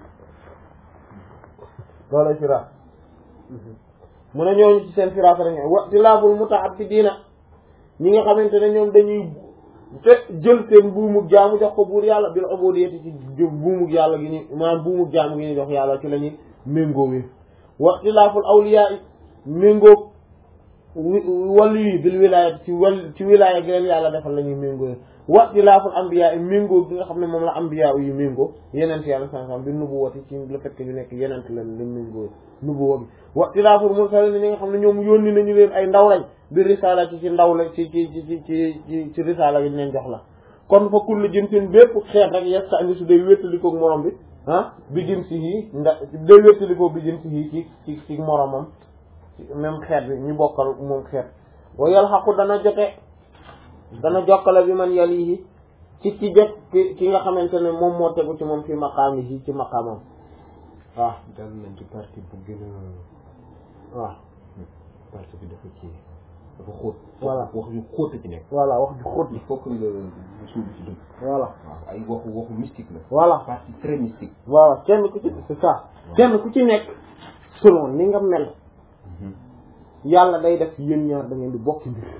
[SPEAKER 1] loolay firaas mu ne ñooñu ci seen firaas rek wa tilaabul muta'abbidiina ñi nga xamante ne ñoom dañuy te jël seen buumug jaamu jox ko buur yàlla bil ubudiyyati ci buumug yàlla gi ñu maanaam buumug jaamu gi ñu jox yàlla ci la ñuy méngoowee waxtilaaful awliyaa yi méngoog wàllu yi bil wilaaya ci wàll ci wilaaya gi leen yàlla defal la ñuy méngoowee waxtilaaful ambiyaa yi méngoo gi nga xam ne moom la ambiyaa yi méngoo yenent yàlla sansam bi nubuwati ci le fait que ñu nekk yenent leen leen méngoo nubuwa bi waxtilaaful mursaliin ñi nga xam ne ñoom yónni nañu leen ay ndaw lañ bi risaala ci ci ndaw la ci ci ci ci ci ci risaala gi ñu leen jox la kon fa kullu jinsin bépp xeet rek yesta andi su day wéttalikoo morom bi ah bi jin si yii nda day wéttalikoo bi jin si yii ci ci ci moromam même xeet bi ñu bokkal moom xeet wa yal xaqu dana jote dana jokkale bi man yal yi ci ci jot ki ki nga xamante ne moom moo tegu ci moom fi maqaam yi ci maqaamam waaw
[SPEAKER 2] dal nañ ci partie bu gën a
[SPEAKER 1] waaw
[SPEAKER 2] partie bi dafa ci dafa xóot
[SPEAKER 1] Voilà.
[SPEAKER 2] wax yu xóot ci nekk
[SPEAKER 1] voilà wax ju xóot
[SPEAKER 2] il
[SPEAKER 1] bi
[SPEAKER 2] faut que nga nga suubu ci dëgg
[SPEAKER 1] voilà
[SPEAKER 2] waaw ay waxu waxu mystique la
[SPEAKER 1] voilà
[SPEAKER 2] partie très mystique
[SPEAKER 1] voilà kenn ku ci c'est ça kenn ku ci nekk selon ni nga mel yàlla day def yéen ñaar da ngeen di bokki mbir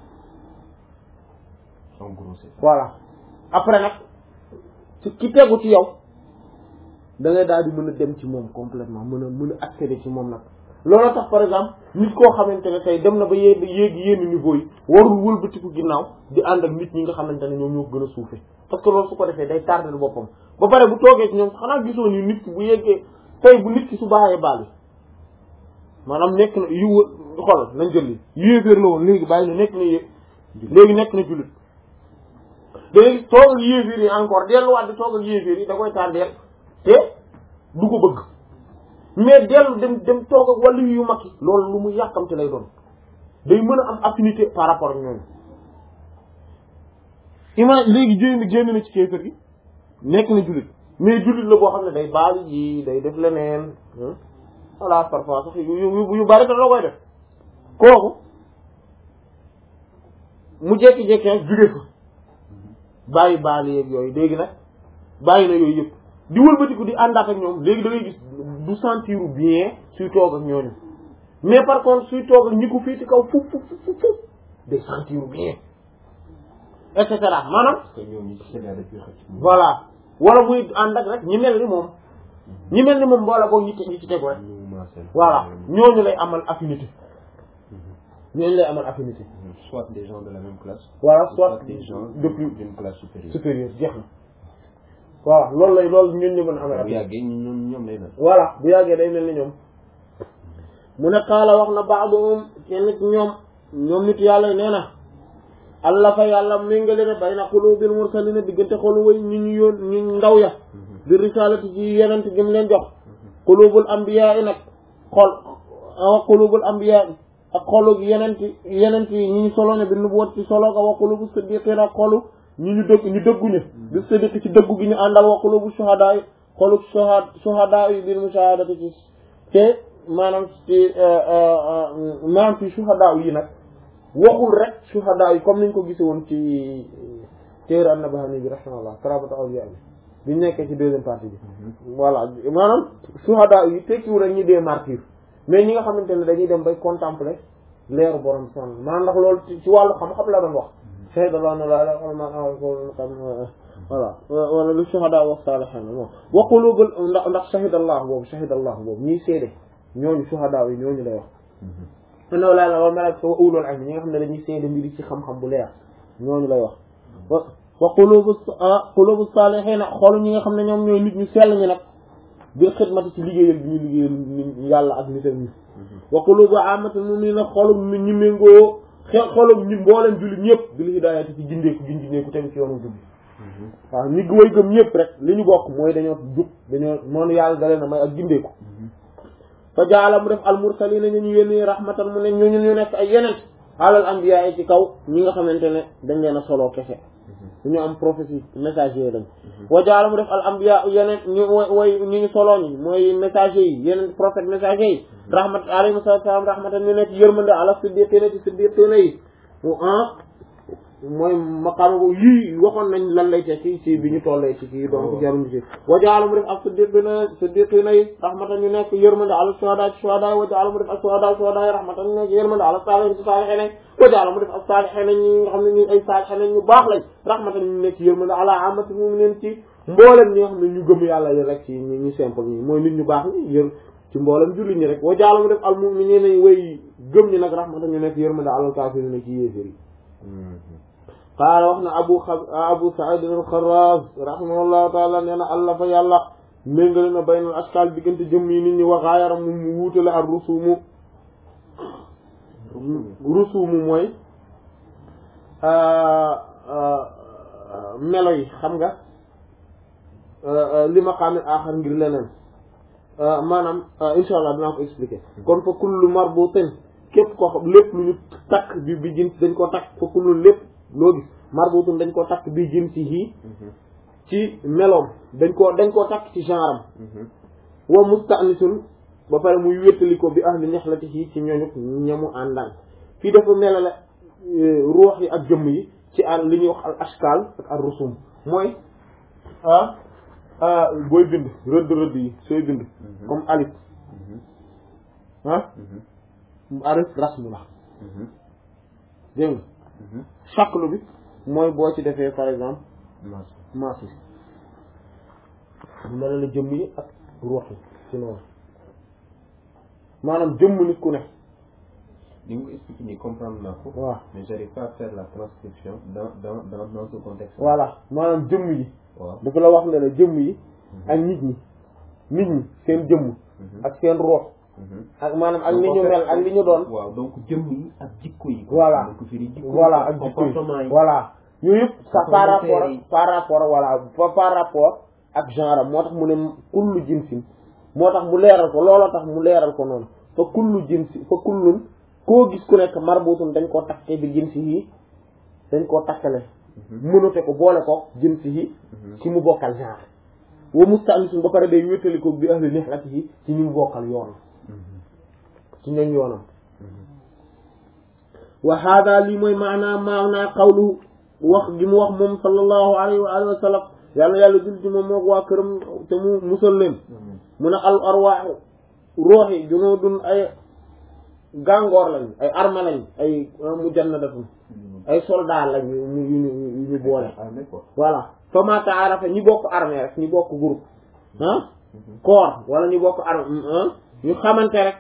[SPEAKER 2] en gros c'est ça
[SPEAKER 1] voilà après nag ci ki tegu ci yow da ngay daal di mën a dem ci moom complètement mën a mën a accéder ci moom nag loolu tax par exemple nit koo xamante ne tey dem na ba yéeg yéegi yenn niveau yi warul wëlbatiku ginnaaw di ànd ak nit ñi nga xamante ne ñoom ñoo ko gën a suufe parce que loolu su ko defee day tardel boppam ba pare bu toogee ci ñoom xanaa gisoo ni nit ki bu yeggee tey bu nit ki su baaxee baal maanaam nekk na yu xol nañ jël li yéeféer la woon léegi bàyyi na nekk na yé léegi nekk na jullit léegi toog ak yéeféer yi encore delluwaat di toog ak yéeféer yi da koy tardeel te du ko bëgg mais dellu dem dem toog ak wàllu yu mag yi loolu lu mu yàkkamte lay doon day mën a am affinité par rapport ak ñooñu ima léegi génn génn na ci kéefër gi nekk na jullit mais jullit la boo xam ne day baal ji day def leneen voilà parfois sax yu yu yu bari da la koy def kooku mu jekki-jekki nag jóge fa bàyyi baal yeeg yooyu léegi nag bàyyi na yooyu yëpp di wëlbatiku di àndaat ak ñoom léegi da ngay gis du sentir bien suy toog ak ñooñu mais par contre suy toog ak ñi ko fii ci kaw fuf fuf fuf fuf day sentir bien et cetera maanaam
[SPEAKER 2] parce que ñooñu ci seen dañ koy xëcc
[SPEAKER 1] voilà wala muy ànd ak rek ñi mel ni moom ñi mel ni moom mboola boog ñi ñi ci tegu rek
[SPEAKER 2] ñu maasal
[SPEAKER 1] voilà ñooñu lay amal affinité ñooñu lay amal affinité
[SPEAKER 2] soit des gens de la même classe
[SPEAKER 1] voilà soit
[SPEAKER 2] des gens
[SPEAKER 1] de plus
[SPEAKER 2] d'une classe supérieure
[SPEAKER 1] supérieur jeex na voilà loolu lay loolu ñun ñu mën a amal
[SPEAKER 2] bu
[SPEAKER 1] affinité
[SPEAKER 2] yàggee ñoom ñoom lay mel
[SPEAKER 1] voilà bu yàggee day mel ni ñoom mu ne qaala wax na baadoum kenn ci ñoom ñoom nit yàlla yi nee na allah fa yàlla méngale ne bayna qulubil mursalina diggante xolu way ñu ñu yoon ñu ndaw ya di risalati ci yenent gi mu leen jox qulubul anbiya yi nag xol a qulubul anbiya yi ak xolu yenent yenent yi ñi ñu solo ne bi nubuwat ci solo ga wa qulubu siddiqin ak xolu ñi ñu dëgg ñu dëgguñu bi siddiq ci dëggu gi ñu àndal wa qulubu shuhada yi xolu shuhada shuhada yi bil mushahadati ci te maanaam ci maanaam ci shuhada yi nag waxul rek shuhada yi comme niñ ko gise woon ci téere an-Nabahani bi rahimahullah karabatu awliya bi biñ nekkee ci deuxième partie bi voilà maanaam shuhada yi tekkiwul rek ñi dee martyr mais ñi nga xamante ne dañuy dem bay contempler leeru borom son maanaam ndax loolu ci ci wàllu xam-xam la doon wax shahida Allah la ilaha illallah voilà wala lu shuhada wa salihin moom wa qulubul ndax ndax shahida Allah boobu shahida Allah boobu ñii seede ñooñu shuhada yi ñooñu lay wax no la la wa malaaka wa ulul ilm ñi nga xam ne dañuy seede mbiri ci xam-xam bu leer ñooñu lay wax wa wa qulubu qulubu salihin xoolu ñi nga xam ne ñoom ñooy nit ñu sell ñi nag bi xidmati ci liggéeyal bi ñu liggéeyal nit yàlla ak nitam ñi wa qulubu amatul mu'minin xolum nit ñi méngoo xel xolum ñi mboolem jullit ñëpp bil hidayati ci gindeeku gi gindeeku tegu ci yoonu jub waaw ñi way gëm ñëpp rek li ñu bokk mooy dañoo jub dañoo noonu yàlla dalee na may ak gindeeku fa jaala mu def al mursalina ñu ñu yónni rahmatan mu ne ñu ñu nekk ay yeneen alal anbiya yi ci kaw ñi nga xamante ne dañ leen a soloo kese ñu am prophétie messager lañ wa jaala mu def al anbiya yeneen ñu way ñu ñu soloo ñi mooy messager yi yeneen prophète messager yi rahmat alayhi salaam rahmatan ñu nekk yërmande ala siddiqina ci siddiqina yi ah mooy maqaama boobu yii waxoon nañ lan lay tekki ci bi ñu tollee ci kii donc jaruñu ci wa jaala mu def ak siddiqina siddiqina yi rahmatan ñu nekk yërmande ala shuhada ci shuhada wa jaala mu def ak shuhada shuhada yi rahmatan ñu nekk yërmande ala saalihin ci saalihin wa jaala mu def ak saalihin ñi nga xam ne ñu ay saalihin ñu baax lañ rahmatan ñu nekk yërmande ala amatul mu'minin ci mboolem ñi nga xam ne ñu gëm yàlla yi rek ci ñu ñu simple ñi mooy nit ñu baax ñi yër ci mboolem julli ñi rek wa jaala mu def al mu'minina way gëm ñi nag rahmatan ñu nekk yërmande ala kaafirina ci yéefér yi qaala wax na abu abu said al-Xarraz rahimahullahu taala nee na allah fa yàlla méngale na baynal askal diggante jëm yi nit ñi waxaayaram mu mu wuutale ak rusumu rusumu mooy melo yi xam nga li ma xaamit aaxar ngir leneen maanaam insha allah dinaa ko expliquer kon fa kullu marbutin képp koo xam lépp lu ñu takk bi bi jins dañ ko takk fa kullu lépp loo gis marbutun dañ koo takk bi jëm ci yii ci meloom dañ koo dañ koo takk ci genre am wa musta'nisun ba pare muy wéttali ko bi ahli nihlati yii ci ñooñu ñamu àndaan fii dafa melale ruux yi ak jëmm yi ci al li ñuy wax al ashkal ak al rusum mooy ah booy bind rëdd rëdd yi sooy bind comme alif ah alif rasmu la dégg nga shaklu bi mooy boo ci defee par exemple maas yi bu mel la jëmm yi ak ruux yi ci noonu maanaam jëmm nit ku ne
[SPEAKER 2] li nga expliqué nii comprendre naa ko
[SPEAKER 1] waaw
[SPEAKER 2] mais j'arrive pas à faire la transcription dans dans dans dans ce contexte
[SPEAKER 1] voilà maanaam jëmm yi
[SPEAKER 2] waaw
[SPEAKER 1] dafa la wax ne la jëmm yi ak nit ñi nit ñi seen jëmm ak seen ruux ak maanaam ak ni ñu mel ak li ñu doon
[SPEAKER 2] waaw donc jëmm yi ak jikko yi
[SPEAKER 1] voilà
[SPEAKER 2] donc firi jikko
[SPEAKER 1] voilà ak jikko yi
[SPEAKER 2] comportement yi
[SPEAKER 1] voilà yooyu yëpp sa par rapport
[SPEAKER 2] volontaire yi.
[SPEAKER 1] par rapport voilà par par rapport ak genre moo tax mu ne kullu jinsin moo tax mu leeral ko looloo tax mu leeral ko noonu fa kullu jinsi fa kullun koo gis ku nekk marbutun dañ koo takke bi jinsi yi dañ koo takkale mënate ko boole ko jinsi yi ci mu bokkal genre wa musta'nisun ba pare day wéttali ko bi ahli nihlatihi ci ñi mu bokkal yoon ci ñoom yoonam wa hada lii mooy maanaa maanaa qawlu wax gi mu wax moom sallallahu alayhi wa alihi wa sallam yàlla yàlla jul ci moom mook waa këram te mu musal leen mu ne al arwaaxu ruux yi junuudun ay gàngoor lañ ay arme lañ ay mujannadatun ay soldat lañ yu ñu yu ñu yu ñu boole
[SPEAKER 2] armée quoi
[SPEAKER 1] voilà fa ma taarafa ñi bokk armée rek ñi bokk groupe ah corps wala ñu bokk armée ñu xamante rek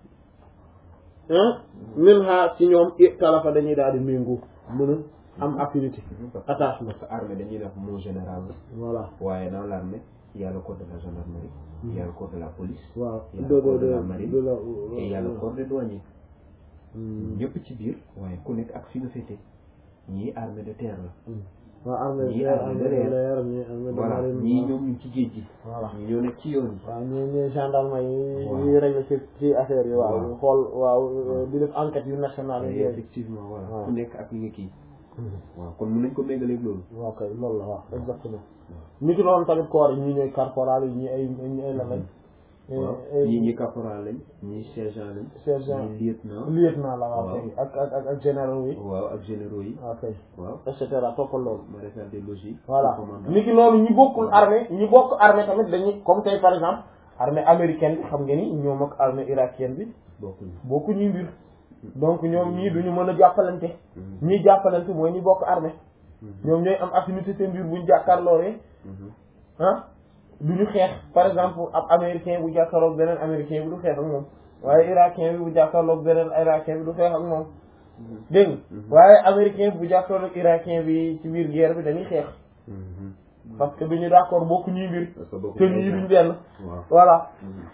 [SPEAKER 1] min ha ci ñoom italafa dañuy daal di méngoo mën a am affinité attachement
[SPEAKER 2] parce que armée dañuy def mot général
[SPEAKER 1] voilà
[SPEAKER 2] waaye dans l'armée il y a le corps de la gendarmerie il y a le corps de la police
[SPEAKER 1] waaw
[SPEAKER 2] il y a
[SPEAKER 1] de
[SPEAKER 2] le
[SPEAKER 1] de
[SPEAKER 2] corps de la
[SPEAKER 1] de
[SPEAKER 2] marine
[SPEAKER 1] de la
[SPEAKER 2] et il y a le corps des douaniers ñëpp ci biir waaye ku nekk ak fi nga féete ñii armée de terre la
[SPEAKER 1] waaw armée
[SPEAKER 2] ñii
[SPEAKER 1] de
[SPEAKER 2] armée de
[SPEAKER 1] armée de
[SPEAKER 2] l'air.
[SPEAKER 1] l'air ñii armée de
[SPEAKER 2] voilà
[SPEAKER 1] marine
[SPEAKER 2] ñii ñoom ñu ngi ci géej gi
[SPEAKER 1] voilà
[SPEAKER 2] ñii ñoo nekk ci yoon yi
[SPEAKER 1] waaw ñii ñii gendarme yi
[SPEAKER 2] Waaw.
[SPEAKER 1] ñuy régler ci ci affaire yi waaw
[SPEAKER 2] Waaw.
[SPEAKER 1] ñu xool waaw di def enquête yu nationale
[SPEAKER 2] Et
[SPEAKER 1] yi yooyu
[SPEAKER 2] effectivement voilà
[SPEAKER 1] Waaw.
[SPEAKER 2] ku nekk ak li nga kii waaw kon mun nañ ko méngaleeg loolu
[SPEAKER 1] waaw kay loolu la waaw exactement ni ki noonu tamit corps yi ñii ñooy caporal yi ñii ay ñii ay lan lañ
[SPEAKER 2] waaw
[SPEAKER 1] ay-
[SPEAKER 2] ñii ñi caporal lañ ñii sergent lañ
[SPEAKER 1] sergent
[SPEAKER 2] ñii lieutenant
[SPEAKER 1] lieutenant la waaw
[SPEAKER 2] Waaw.
[SPEAKER 1] kay ak ak ak ak généraux yi
[SPEAKER 2] waaw ak généraux yi
[SPEAKER 1] waaw kay
[SPEAKER 2] waaw
[SPEAKER 1] et cetera toppal loolu
[SPEAKER 2] maréchal des logis
[SPEAKER 1] voilà
[SPEAKER 2] commandant
[SPEAKER 1] ni ki noonu ñi bokkul armée ñi bokk armée tamit dañuy comme tey par exemple armée américaine bi xam nga ni ñoom ak armée irakienne bi
[SPEAKER 2] bokkuñu
[SPEAKER 1] bokku ñuy mbir donc ñoom ñii duñu mën a jàppalante ñii jàppalante mooy ñi bokk armée ñoom ñooy am affinité seen biir buñ jàkkaarloowee ah duñu xeex par exemple ab américain bu jàkkaarloog beneen américain bi du xeex ak moom waaye irakien bi bu jàkkaarloog beneen irakien bi du xeex ak moom dégg nga waaye américain bi bu jàkkaarloog irakien bi ci biir guerre bi dañuy xeex parce que duñu d'accord bokk ñuy mbir te ñii duñ benn voilà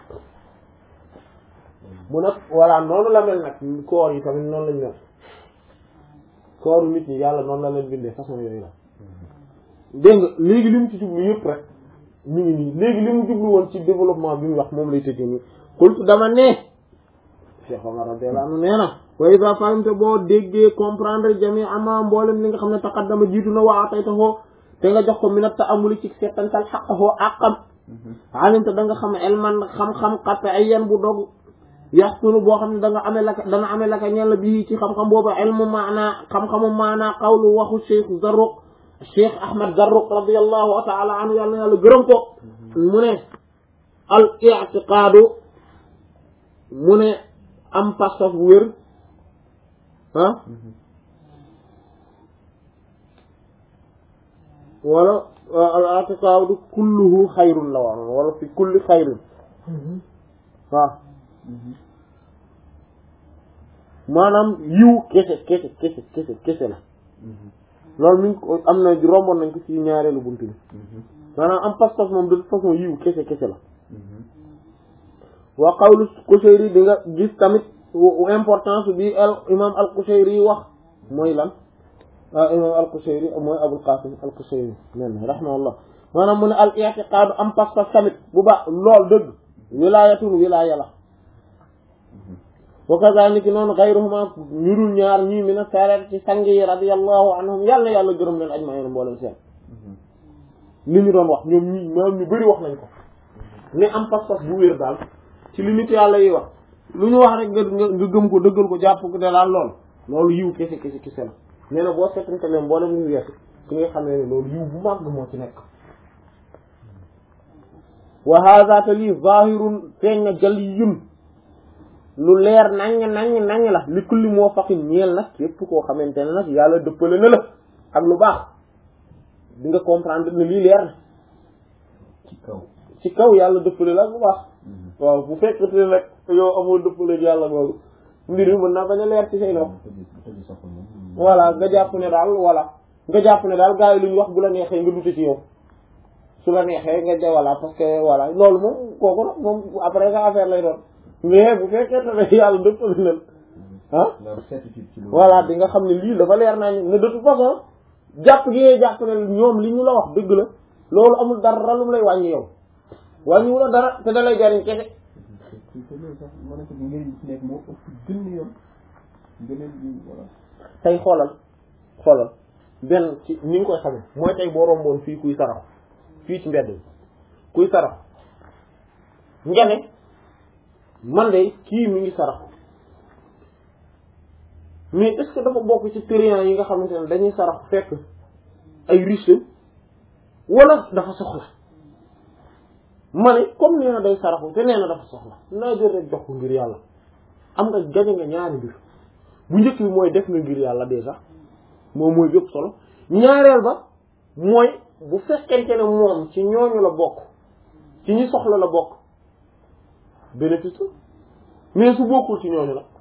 [SPEAKER 1] mu nag voilà noonu la mel nag koor yi tamit noonu lañ mel kooru nit ñi yàlla noonu la leen bindee façon yooyu la dégg nga léegi li mu ci jublu yëpp rek ñu ngi nii léegi li mu jublu woon ci développement bi mu wax moom lay tëjee nii xultu dama ne Cheikh Omar radiyallahu anhu nee na wa iza fahimta boo déggee comprendre jami ama mboolem li nga xam ne taqaddama jiitu na waa tey taxoo te nga jox ko minat ta amuli ci settantal xaqahoo àqam alimta da nga xam elman xam-xam qat'iyyan bu dog yaxsunu boo xam ne da nga amee laka dana amee laka ñella bii ci xam-xam boobu ilmu maana xam-xamu maana qawlu waxu Cheikh Zarruq Cheikh Ahmad Zarruq radiyallahu ta'ala anhu yàlla na yàlla gërëm ko mu ne al i'tiqaadu mu ne am pas-pas bu wér ah wala al i'tiqaadu kulluhu xayrun la wax wala fi kulli xayrun waaw maanaam yiw kese kese kese kese kese la loolu mi ngi ko am na romboon nañ ko ci ñaareelu buntu bi maanaam am pas-pas moom de toute façon yiw kese kese la wa qawlu Qushayri di nga gis tamit importance bi al imam al Qushayri yi wax mooy lan ah imam al Qushayri mooy Abul Qasim al Qushayri nen rahimahullah maanaam mu ne al i'tiqaadu am pas-pas tamit bu baax lool dëgg wilaayatun wilaaya la wa kazaalika noonu xayruhuma ñu dul ñaar ñii mina salat ci sang yi radiyallahu anhum yàlla yàlla gërëm leen ajma'iin mboolem seen li ñu doon wax ñoom ñi maanaam ñu bëri wax nañ ko ne am pas-pas bu wér daal ci li nit yàlla yi wax lu ñu wax rek nga nga gëm ko dëggal ko jàpp ko de daal lool loolu yiw kese kese kese la nee na boo seetante leen mboolem ñu weesu ki nga xam ne loolu yiw bu màgg moo ci nekk wa hadha te lii zahirun feeñ na jaliyun lu leer naññ naññ naññ la li kulli moo faqin ñeel nag képp koo xamante ne nag yàlla dëppale na la ak lu baax di nga comprendre ne lii leer na
[SPEAKER 2] ci kaw
[SPEAKER 1] ci kaw yàlla dëppale la ak lu baax waaw bu fekkete nag yow amoo dëppale ak yàlla googu mbir mi mën naa bañ a leer ci say nopp voilà nga jàpp ne daal voilà nga jàpp ne daal gars yi lu ñu wax bu la neexee nga dute ci yow su la neexee nga ja voilà parce que voilà loolu moom kooku nag moom après sa affaire lay doon mais bu fekkee ne yàlla dëppale na ah voilà di nga xam ne lii dafa leer naa ne de toute façon jàpp gi ngay jàpp ne ñoom li ñu la wax dëgg la loolu amul dara lu mu lay wàññi yow wàññiwu la dara te da lay jariñ kese tey xoolal xoolal benn ci ni nga koy xamee mooy tey boo romboon fii kuy sarax fii ci mbedd bi kuy sarax nga ne man de kii mi ngi sarax mais est-ce que dafa bokk ci trian yi nga xamante ne dañuy sarax fekk ay riche wala dafa soxla ma ne comme nee na day saraxu te nee na dafa soxla naa jël rek jox ko ngir yàlla am nga gañe nga ñaari mbir bu njëkk bi mooy def nga ngir yàlla déjà moom mooy yëpp solo ñaareel ba mooy bu fekkente ne moom ci ñooñu la bokk ci ñi soxla la bokk bénéfice mais su bokkul ci ñooñu la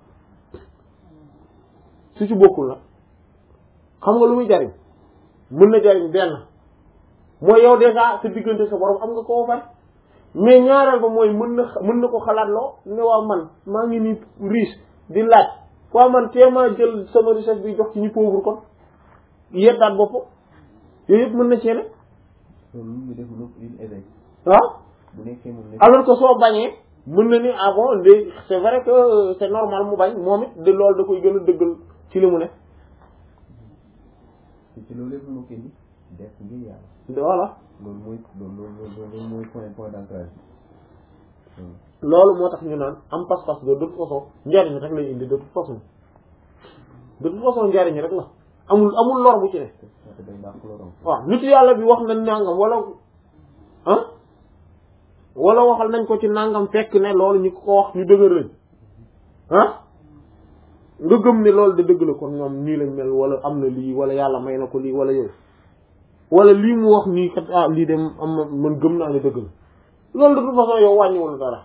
[SPEAKER 1] su ci bokkul la xam nga lu muy jariñ mën na jariñ benn mooy yow déjà sa diggante sa borom am nga koo far mais ñaareel ba mooy mën na mën na ko xalaat loo ne waaw man maa ngi nii riche di laaj waaw man teemaa jël sama richesse bi jox ci ñu pauvre kon yeddaat bopp yooyu yëpp mën na cee ne waaw alors que soo bañee mën na ni ah bon de c'est vrai que c'est normal mu bañ moom it de loolu da koy gën a dëggal ci li mu ne
[SPEAKER 2] ci loolu yëpp moo koy def ngir yàlla
[SPEAKER 1] voilà
[SPEAKER 2] loolu mooy loolu loolu mooy point point d'ancrage
[SPEAKER 1] loolu moo tax ñu naan am pas-pas de toute façon njariñ rek lay indi de toute façon de toute façon njariñ rek la amul amul lor bu ci ne waaw nit yàlla bi wax nañ nangam wala ah wala waxal nañ ko ci nangam fekk ne loolu ñu ko wax ñu dëgër lañ ah nga gëm ne loolu de dëgg la kon ñoom nii lañ mel wala am na lii wala yàlla may na ko lii wala yooyu wala lii mu wax nii kat ah lii de am na man gëm naa ne dëgg la loolu de toute façon yow wàññiwul dara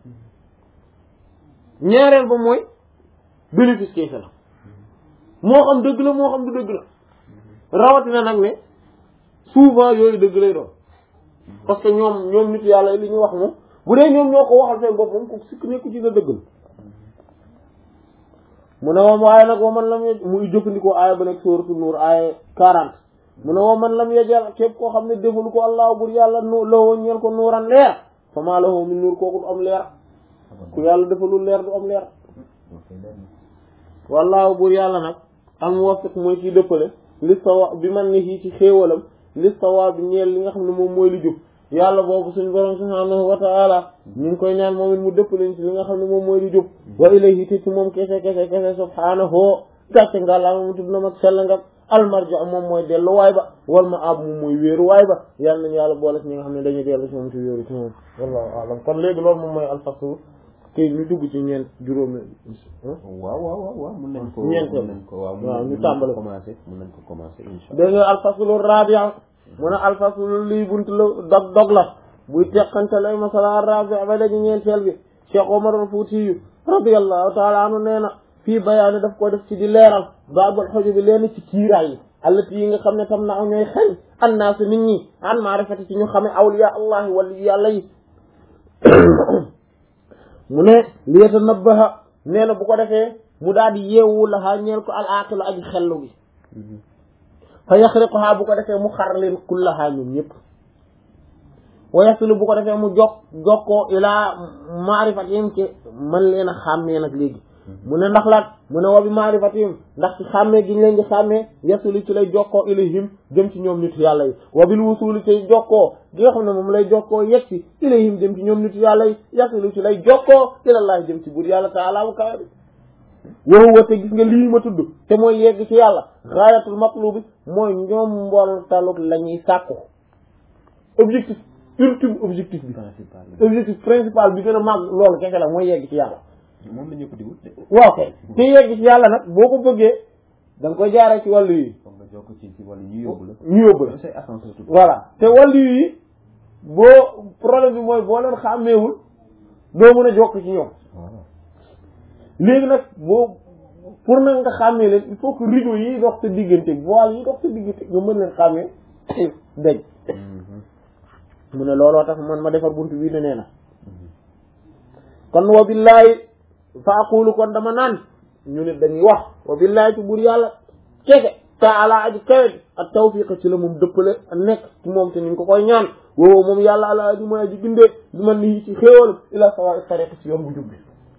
[SPEAKER 1] ñaareel ba mooy bénéfice kese la moo xam dëgg la moo xam du dëgg la rawatina nag ne souvent yooyu dëgg lay doon parce que ñoom ñoom nit yàlla li ñu wax moom bu dee ñoom ñoo ko waxal seen bopp moom ko sikk nekku ci la dëgg la mu ne moom waaye nag wa man lam yej muy jëfandikoo aaya ba nekk sóoratu nuur aaya quarante mu ne wa man lam yejal képp koo xam ne defalu ko allah bur yàlla nu lawoo ñeel ko nuuran leer fa maa lahu min nuur kooku du am leer ku yàlla defalul leer du am leer wallaahu bur yàlla nag al muwaffiq mooy kiy dëppale li sawa bi man ni ci xéewalam li sawa bi ñeel li nga xam ne moom mooy li jub yàlla boobu suñu borom subhaanahu wa ta'ala ñu ngi koy ñaan moom it mu dëppale ci li nga xam ne moom mooy li jub wa ilayhi te ci moom kese kese kese subhaanahu gàcce nga laa mu tudd na mag sell nga almarja moom mooy delluwaay ba wal ma ab moom mooy wéeruwaay ba yàlla nañu yàlla boole ci ñi nga xam ne dañuy dellu ci moom ci wéeru ci moom wallahu a'lam kon léegi loolu moom mooy alfaslu kay ñu dugg ci ñeent juróomi
[SPEAKER 2] waaw waaw waaw waaw mun nañ ko
[SPEAKER 1] ñeenteel
[SPEAKER 2] mun nañ ko waaw
[SPEAKER 1] waaw ñu
[SPEAKER 2] mun nañ
[SPEAKER 1] tàmbale
[SPEAKER 2] ko commencé mun nañ ko commencé insha
[SPEAKER 1] dégg nga alfaslu rabia mu ne alfaslu lii buntu la dog dog la buy teqante lay masala rabia ba dañu ñeenteel bi Cheikh Omar al-Fouti radiyallahu taala anhu nee na fii bayaani daf ko def ci di leeral baabul xoju bi leen ci kiiraay yi allati yi nga xam ne tam na ñooy xëy annaas nit ñi an maarifati ci ñu xame awliya allahi wali yàlla yi mu ne li yatanabbaha nee na bu ko defee mu daal di yeewu laxaa ñeel ko al aqilu aji xellu bi fa yaxriquhaa bu ko defee mu xar leen kullahaa ñoom ñëpp wa yasilu bu ko defee mu jokk jokkoo ilaa maarifatihim ci man leen a xàmmee nag léegi mu ne ndax laat mu ne wa bi maarifatihim ndax ci xàmmee gi ñu leen di xàmmee yasilu ci lay jokkoo ilayhim jëm ci ñoom nitu yàlla yi wa bil wusuli ci jokkoo gi nga xam ne moom lay jokkoo yegg ci ilayhim jëm ci ñoom nitu yàlla yi yasilu ci lay jokkoo ilallahi jëm ci buur yàlla taala bu kawe bi wow wate gis nga lii ma tudd te mooy yegg ci yàlla gaayatul matlubi mooy ñoom mbol taluk la ñuy sàkku objectif ultime objectif bi
[SPEAKER 2] principal
[SPEAKER 1] objectif principal bi gën a màgg loolu kese la mooy yegg ci yàlla
[SPEAKER 2] moom la ñëpp di wut de
[SPEAKER 1] waaw kay te yegg ci yàlla nag boo ko bëggee da nga koy jaaree ci wàllu yi
[SPEAKER 2] foog nga jokk ci ci wala ñu yóbbu la
[SPEAKER 1] ñu yóbbu la
[SPEAKER 2] say ascenseur tout
[SPEAKER 1] voilà te wàllu yi boo problème bi mooy boo leen xàmmeewul doo mën a jokk ci ñoom
[SPEAKER 2] waaw
[SPEAKER 1] léegi nag boo pour nag nga xàmmee leen il faut que rideau yi dox sa diggante voile yi dox sa diggante nga mën leen xàmmee dañ mu ne looloo tax man ma defar buntu bii ne nee na kon wa billaahi fa aqulu kon dama naan ñu ne dañuy wax wa billaahi ci buur yàlla keke taala aji kawet ak tawfiqa ci la moom dëppale a nekk ci moom te ñu ngi ko koy ñaan woowu moom yàlla ala aji mooy aji bindee bi man nii ci xéewal ila sawa tariq ci yoon bu jub bi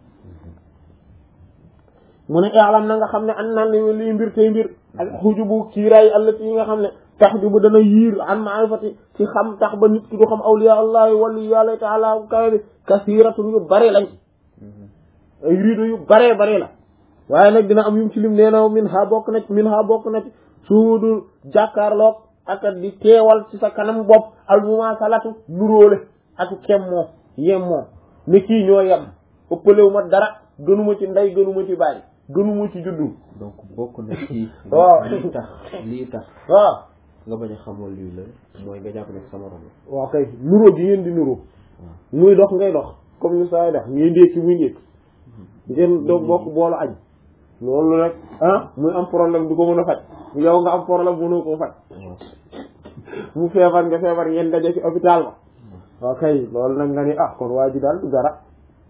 [SPEAKER 1] mu ne i'lam na nga xam ne an naan li lii mbir tey mbir ak xujubu kiiraay allati yi nga xam ne tax jubu dana yiir an maarifati ci xam tax ba nit ki du xam awliya allahi wali yàlla taala kawe bi kasiratun yu bare lañ ay riido yu bare bare la waaye nag dina am yum ci lim nee na min ha bokk na ci min ha bokk na ci suudu jàkkaarloog ak di teewal ci sa kanam bopp almuma salatu nuróole ak kemmoo yemmoo ne kii ñoo yem ëppalewu ma dara gënuma ci ndey gënuma ci bàyyi gënuma ci juddu
[SPEAKER 2] donc bokk na ci
[SPEAKER 1] waaw
[SPEAKER 2] lii tax lii tax
[SPEAKER 1] waaw
[SPEAKER 2] nga bañ a xamoon lii la mooy nga jàpp ne sama morom la
[SPEAKER 1] waaw kay nuroo gi ngeen di nuroo muy dox ngay dox comme ni saa yi dox ngay ndékki muy ndékki ngeen doo bokk boolu añ loolu rek ah muy am problème du ko mën a faj yow nga am problème mënoo koo faj mu feebar nga feebar ngeen daje ci hôpital ba waaw kay loolu nag nga ni ah kon waa ji daal du dara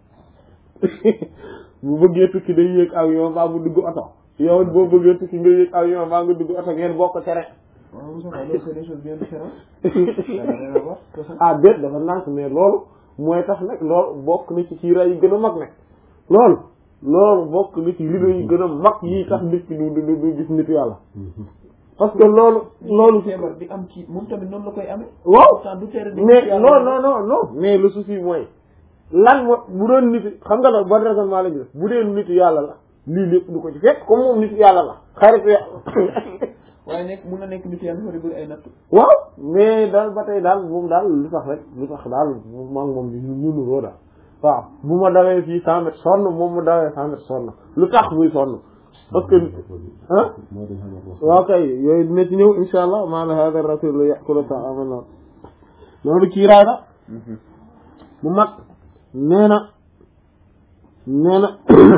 [SPEAKER 1] bu bëggee tukki day yéeg avion mbaa mu dugg oto yow boo bëggee tukki nga yéeg avion mbaa nga dugg oto ngeen bokk tere
[SPEAKER 2] waaw Moussa Faye c'est des choses bien différentes ça n'a rien à voir
[SPEAKER 1] ah déet dafa nànk mais loolu mooy tax nag loolu bokk na ci kiira yi gën a mag nag loolu loolu bokk na ci rido yi gën a mag yi tax nit ki du du du gis nitu yàlla parce que loolu loolu
[SPEAKER 2] feebar bi am ci moom tamit noonu la koy amee
[SPEAKER 1] waaw
[SPEAKER 2] pourtant du tere di
[SPEAKER 1] mais non non non non mais le souci mooy lan moo bu doon nitu xam nga nag bon raisonnement la ñu def bu dee nitu yàlla la lii lépp du ko ci fekk comme moom nitu yàlla la xaritu yàlla
[SPEAKER 2] waaye nekk mun na nekk nit yàlla dafa di bëri ay natt
[SPEAKER 1] waaw mais daal ba tey daal moom daal lu tax rek lu tax daal maa ngi moom ñu nuroo daal waaw bu ma dawee fii cent mètres sonn moom mu dawee cent mètres sonn lu tax muy sonn parce que ah waaw kay yooyu dina ci ñëw insha allah maana hada rasul yaqulu ta'ama nas loolu kiiraay la bu mag nee na nee na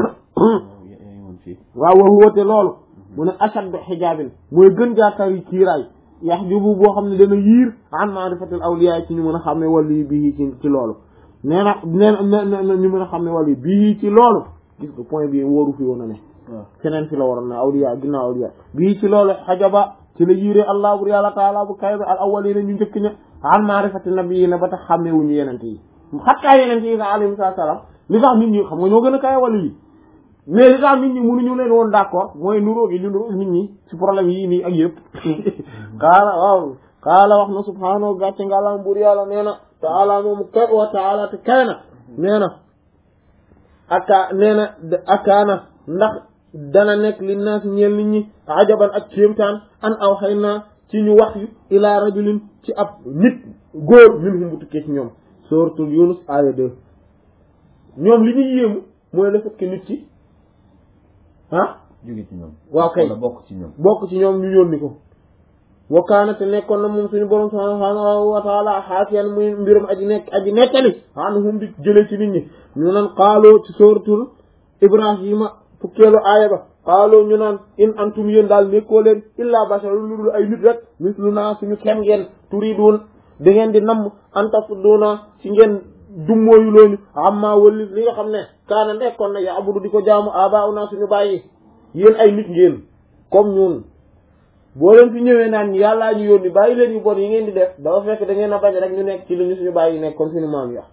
[SPEAKER 1] waaw wa huwa te loolu mu ne ashaddu xijaabin mooy gën jaatari kiiraay yaxjubu boo xam ne dana yiir an ma'rifatil awliya ci ñu mën a xam ne wali bii ci ci loolu nee na nee na ñu mën a xam ne wali bii ci loolu gis nga point bi wóoru fi woon a ne keneen fi la waroon ne awliya ginnaaw awliya bii ci loolu xajaba ci la yiiree allah bur yàlla taala bu kay bi al awwalina ñu njëkk ña an ma'rifati nabiyina ba tax xàmmewuñu yenente yi xattaa yenente yi sax alayhi salaam li tax nit ñi xam nga ñoo gën a kawe wàllu yi mais li tax nit ñi mënuñu leen woon d'accord mooy nuróo gi ñu nuróo nit ñi ci problème yii nii ak yëpp xaala waaw xaala wax na subhaanahu gàcce ngàlam bur yàlla nee na taala moom kay wa taala te kay na nee na aka nee na akaana ndax dana nekk li naas ñeel nit ñi ajaban ak kéemtaan an aw xëy naa ci ñu wax yu ila rajulin ci ab nit góor min hum bu tukkee ci ñoom suratul yunus aya deux ñoom li ñuy yéemu mooy le fait que nit ci ah
[SPEAKER 2] jóge ci ñoom
[SPEAKER 1] waaw kay
[SPEAKER 2] wala bokk ci ñoom
[SPEAKER 1] bokk ci ñoom ñu yónni ko wa kaana te nekkoon na moom suñu borom subhaanahu wa taala xaafiyan muy mbirum aji nekk aji nekkali anhum di jële ci nit ñi ñu naan xaaloo ci suratul ibrahima fukkeelu aaya ba xaaloo ñu naan in antum yéen daal nekkoo leen illa basharun lu dul ay nit rek misluna suñu kem ngeen turidun da ngeen di namm antasudduna ci ngeen dummóoyu looñu amma wali li nga xam ne kaana nekkoon na ya abudu di ko jaamu abauna suñu bàyyi yéen ay nit ngeen comme ñun boo leen fi ñëwee naan yàllaa ñu yónni bàyyi leen yu bon yi ngeen di def dafa fekk da ngeen a bañ rek ñu nekk ci li ñu suñu bàyyi nekk comme suñu maam ya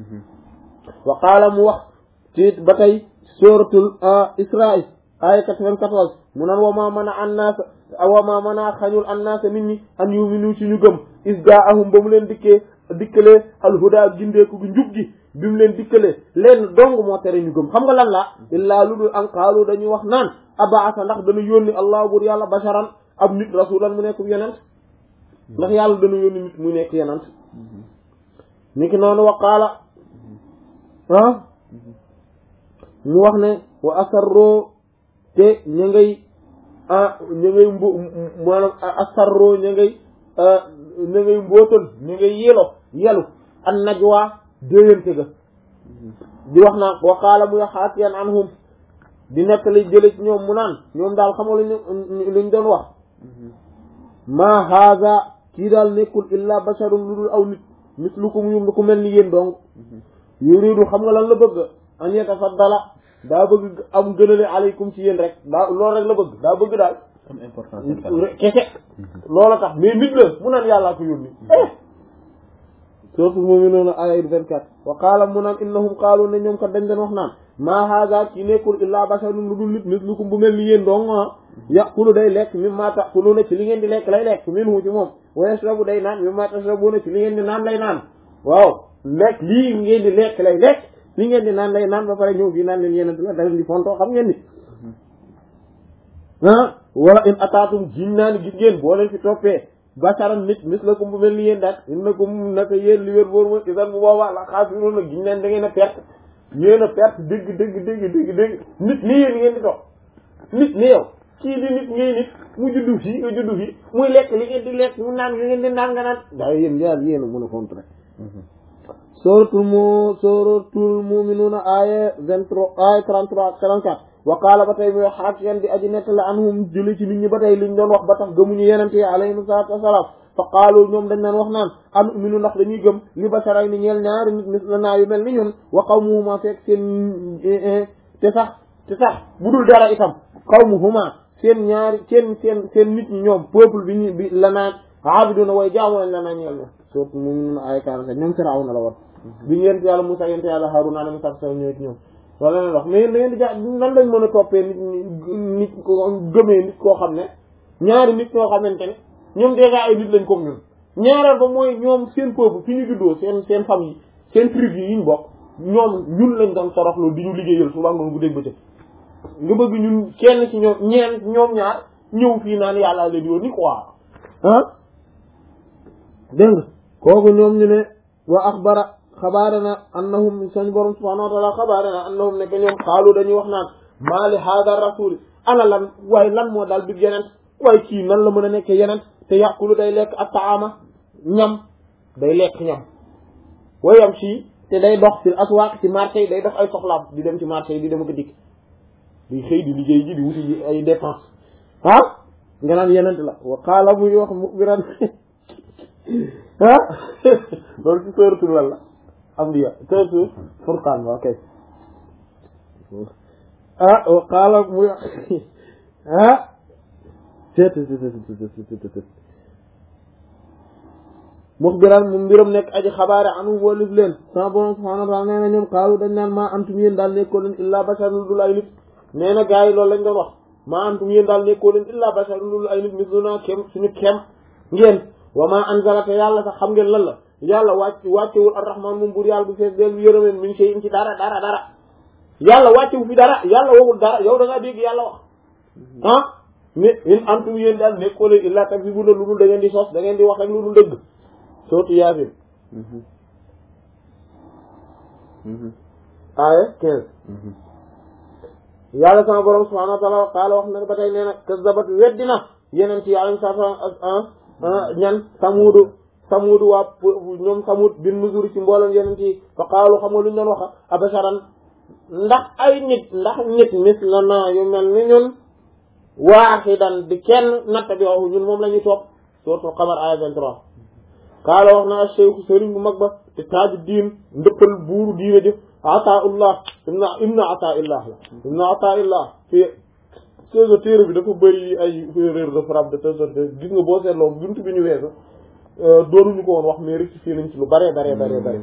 [SPEAKER 1] wa qaala mu wax ci ba tey suratul Israa aya 94 mu naan wa ma mën a annaas wa ma mën a xañul annaas nit ñi an yuminu ci ñu gëm is jaahum ba mu leen dikkee dikkalee alhuda gindeeku gi njub gi bi mu leen dikkalee leen dong moo tere ñu gëm xam nga lan la illaa lu dul an qaalu dañuy wax naan abaasa ndax dana yónni allah bur yàlla basharan ab nit rasulan mu nekk yenent ndax yàlla dana yónni nit mu nekk yenent ni ki noonu wa qaala ah mu wax ne wa asarroo te ña ngay ah ña ngay mbo maanaam asarroo ña ngay ña ngay mbootal ña ngay yelo yelu an najwa déyante ga di wax naa wa qaala muy xaatiyan anhum di nettali jële ci ñoom mu naan ñoom daal xamal luñu luñ doon wax ma haza kii daal nekkul illa basharun lu dul aw nit mislukum yum ku mel ni yéen dong yuridu xam nga lan la bëgg an yatafaddala daa bëgg am gënale aleykum ci yéen rek daa loolu rek la bëgg daa bëgg daal
[SPEAKER 2] am importance
[SPEAKER 1] kese loola tax mais nit la mu naan yàllaa ko yónni surtout moom mi noonu aya vingt-quatre wa qaala mu naan innahum qaalu ne ñoom kat dañ den wax naan maa haza kii nekkul illaa basharun lu dul nit mislukum bu mel ni yéen dong ah yaqulu day lekk mimma taquluna ci li ngeen di lekk lay lekk minhu ci moom wa yashrabu day naan mimma tashrabuna ci li ngeen di naan lay naan waaw lekk lii ngeen di lekk lay lekk li ngeen di naan lay naan ba pare ñëw fii naan leen yéen la daleen di fontoo xam ngeen ni ah wala in ataatum jiñ naa ni gis ngeen boo leen fi toppee basharan nit mislakum bu mel ni yéen daal innakum naka yéen li wér boor mooy isan bu boobaa la xaasiroon nag giñ naan da ngeen a perte yéen a perte dëgg dëgg dëgg dëgg dëgg nit ni yéen ngeen di topp nit ni yow kii di nit ngay nit mu juddu fii nga juddu fii muy lekk li ngeen di lekk mu naan li ngeen di naan nga naan daa yéen daal yéen a mën a contrer suratul mu suratul muminuuna aaya vingt-trois aaya trente-trois ak trente-quatre wa qaala ba tey muy xaat yan di aji nettale anhum jëli ci nit ñi ba tey liñ doon wax ba tax gëmuñu yenente yi alayhim salaatu wasalaam fa qaalu ñoom dañ naan wax naan am minu ndax dañuy gëm li basaray ni ñeel ñaari nit mis la naa yu mel ni ñun wa qawmuhuma fekk seen te sax te sax bu dul dara itam qawmuhuma seen ñaari seen seen seen nit ñi ñoom peuple bi ñu bi la naan aabiduna way jaamu lañ la naa ñeel ñoom surtout mu ngi noonu ay quarante ñoom Firawna la woon bi ñu yent yàlla Musaa yent yàlla Haaruna alayhi salaam ñëw ci ñoom wala leen wax mais da ngeen di ja nan lañ mën a toppee nit nit ko gëmee nit koo xam ne ñaari nit ñoo xamante ne ñoom déjà ay nit lañ comme ñun ñaareel ba mooy ñoom seen peuple fi ñu juddoo seen seen famille seen tribu yi ñu bokk ñoom ñun lañ doon toroxlu di ñu liggéeyal suba ngoon bu dégg bëccëg nga bëgg ñun kenn ci ñoom ñeen ñoom ñaar ñëw fii naan yàlla leen yoon ni quoi ah dégg nga kooku ñoom ñu ne wa axbara xabaarana annahum sañ borom subhanahu wa taala xabaarana annahum nekk ñoom xaalu dañuy wax naan maa li haada rasuli ana lan waaye lan moo daal bi yeneen waaye kii nan la mën a nekkee yeneen te yàqulu day lekk ak taama ñam day lekk ñam wayam si te day dox fil aswaaq ci marché yi day dox ay soxlaam di dem ci marché yi di dem ak dikk di xëy di liggéey ji di wuti ji ay dépense ah nga naan yenent la wa qaala muy wax muxbiran ah loolu ci sóoratul walla ambiya sóoratul furqaan wa kay ah wa qaala muy wax ah tet tet muxbiran mu mbiram nekk aji xabaare anu wolif leen sama borom subhanahu wa ta'ala nee na ñoom xaalu dañ naan maa antum yéen daal nekkoo leen illaa basharun dul ay nit nee na gars yi loolu lañ doon wax maa antum yéen daal nekkoo leen illaa basharun dul ay nit misluna kem suñu kem ngeen wa maa anzala te yàlla sax xam ngeen lan la yàlla wàcc wàccewul arrahman moom buur yàlla bu fees del bu yërëmeen min shay'in ci dara dara dara yàlla wàccewu fi dara yàlla waxul dara yow da ngaa dégg yàlla wax ah ne in antum yéen daal nekkoo leen illaa takzibuna lu dul da ngeen di sos da ngeen di wax rek lu dul dëgg sootu yaasin aaya quinze yàlla sama borom subhanahu wa taala qaala wax na ba tey nee na kazabat weddina yeneen ci yàlla sa sa ñan samuudu samuudu waa ñoom samuud bin nuzur ci mboolem yeneen ci fa qaalu xam nga lu ñu doon waxa abasharan ndax ay nit ndax nit mislana yu mel ni ñun waaxidan di kenn natta bi waxu ñun moom la ñuy topp sootu xamar aaya vingt-trois kaala wax na cheikhu sëriñ bu mag ba te taaju diin ndëppal buuru diine jëf ataullah ibna ibna ataillah la ibna ataillah fi sega téere bi dafa bëri ay erreur de frappe de telle sorte gis nga boo seetloo buntu bi ñu weesu doonuñu ko woon wax mais rectifié nañ ci lu bare bare bare bare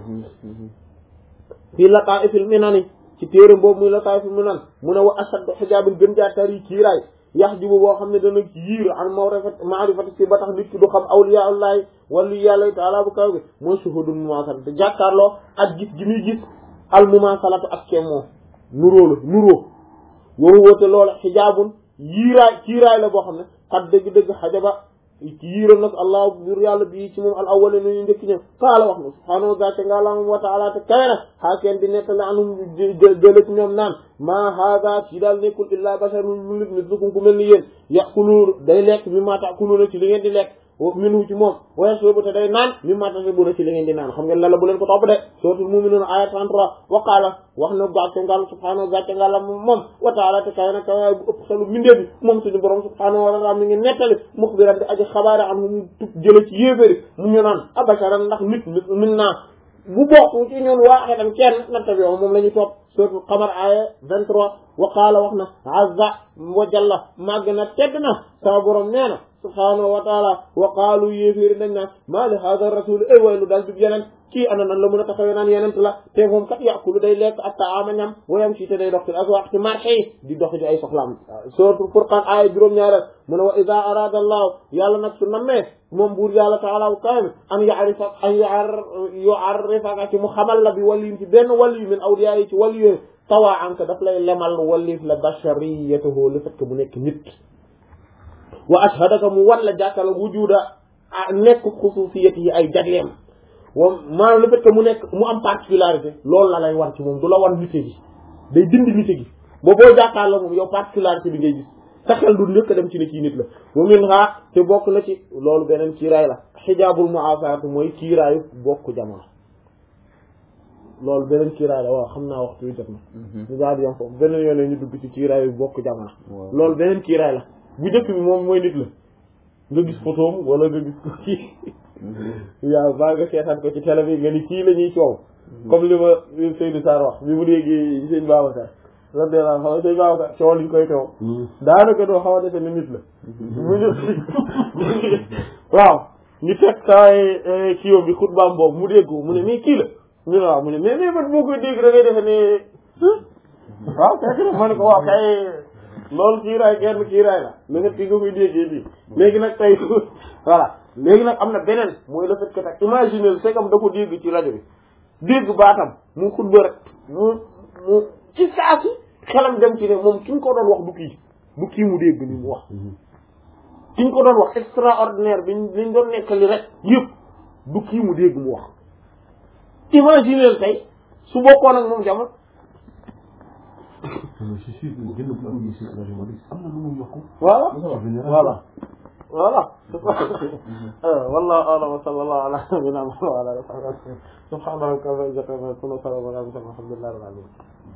[SPEAKER 1] fii lataa'ifil minani ci téere boobu muy lataa'ifil minan mu ne wa ashaddu hijaabin gën jaa tari kiiraay yax jibu boo xam ne dana yiir an mawrifat maarifati si ba tax nit ki du xam awliya allahi wali yàlla taala bu kaw bi mooy shuhudul mumaasala te jàkkaarloo ak gis gi muy gis al mumaasalatu ak kemmoo nuróo la nuróo woowu woote loola xijaabun yiiraay kiiraay la boo xam ne xat dëgg-dëgg xajaba yiiral nag allah bur yàlla bii ci moom al awwali nu ñu njëkk ñëw qaala wax na subhaanahu wa ta'ala nga la moom wa ta'ala te kawe na xaakeen di nettali anum jële ci ñoom naan maa haada ci daal nekkul illaa basharun lu nit mislukum ku mel ni yéen ya'kulu day lekk mi maa ta'kuluna ci li ngeen di lekk minhu ci moom wa yashrabu te day naan mi maa tashrabuna ci li ngeen di naan xam ngeen la la bu leen ko topp de suratul mu'minun aya 33 wa qaala wax na gàcce ngàll subhaanahu gàcce ngàlla moom wa ta'ala te kawe na kawe bu ëpp xelu mbindee bi moom suñu borom subhaanahu wa ta'ala mi ngi nettali muxbiran di aji xabaare an mu tub jële ci yéeféri mu ñu naan abasharan ndax nit min naa bu bokk ci ñun waaxidan kenn natta bi moom la ñu topp suratul qamar aya 23 wa qaala wax na azza wa jalla màgg na tedd na sama borom nee na subhaanahu wa taala wa qaalu yéeféeri dañ naan maa li haada rasul ay way lu daal dib yeneen kii ana nan la mën a taxawee naan yenent la te moom kat yàqulu day lekk ak taama ñam wayam si te day dox fil aswaq ci marché yi di dox ci ay soxlaam suratul furqaan aaya juróom-ñaareel mu ne wa ida arada allahu yàlla nag su nammee moom buur yàlla taala bu kawe an yaarifa an yuarrifaka ci mu xamal la bi waliyin ci benn waliyu min awliya yi ci waliyu tawaa anka daf lay lemal walif la bashariyatuhu le fait que mu nekk nit wa ashhadaka mu wan la jàkkala wujuda a nekk xususiyat yi ay jagleem wa maanaam le fait que mu nekk mu am particularité loolu la lay wan ci moom du la wan nite gi day dindi nite gi boo boo jàkkaar la moom yow particularité bi ngay gis sa xel du njëkk a dem ci ne kii nit la wa min ha te bokk na ci loolu beneen kiiraay la xijaabul mu'afaatu mooy kiiraayu bokk jamono loolu beneen kiiraay la waaw xam naa waxtu wi jot na ñu daal di yam foofu beneen yoon ñu dugg ci kiiraayu bokk jamono loolu beneen kiiraay la bu njëkk bi moom mooy nit la nga gis photoom wala nga gis ko kii yaa baa nga seetaan ko ci télé bi nga ni kii la ñuy coow comme li ma Seydou Sarr wax bi mu léegi sëñ Babacar radiyallahu anhu sëñ Babacar coow liñ koy coow daanaka doo xaw a defe ne nit la mu ñu waaw ñu teg saay kii bi xutbaam boobu mu dégg mu ne mais kii la ñu ne waaw mu ne mais mais man boo koy dégg da ngay defe ne waaw fekk na ma ne ko waaw kay loolu kiiraay genn kiiraay la le fait que nga koy déggee bii léegi nag tey voilà léegi nag am na beneen mooy le fait que nag imaginer c'est comme da ko dégg ci rajo bi dégg baatam mu xutba rek mu mu ci saa si xelam dem ci ne moom ki ñu ko doon wax du kii du kii mu dégg ni mu wax ki ñu ko doon wax extraordinaire bi liñ doon nekkali rek yëpp du kii mu dégg mu wax imaginer tey su bokkoon ak moom jamono
[SPEAKER 3] c'est sûr que gën a bëgg ci rajo Malick am na lu mu yokk
[SPEAKER 1] voilà
[SPEAKER 3] général
[SPEAKER 1] voilà voilà wallahu a'lam wa sallallahu ala nabiyyina Muhammad wa ala alihi wa sahbihi subhana rabbika rabbil izzati amma yasifun wa salamun ala al mursalin walhamdulillahi rabbil alamin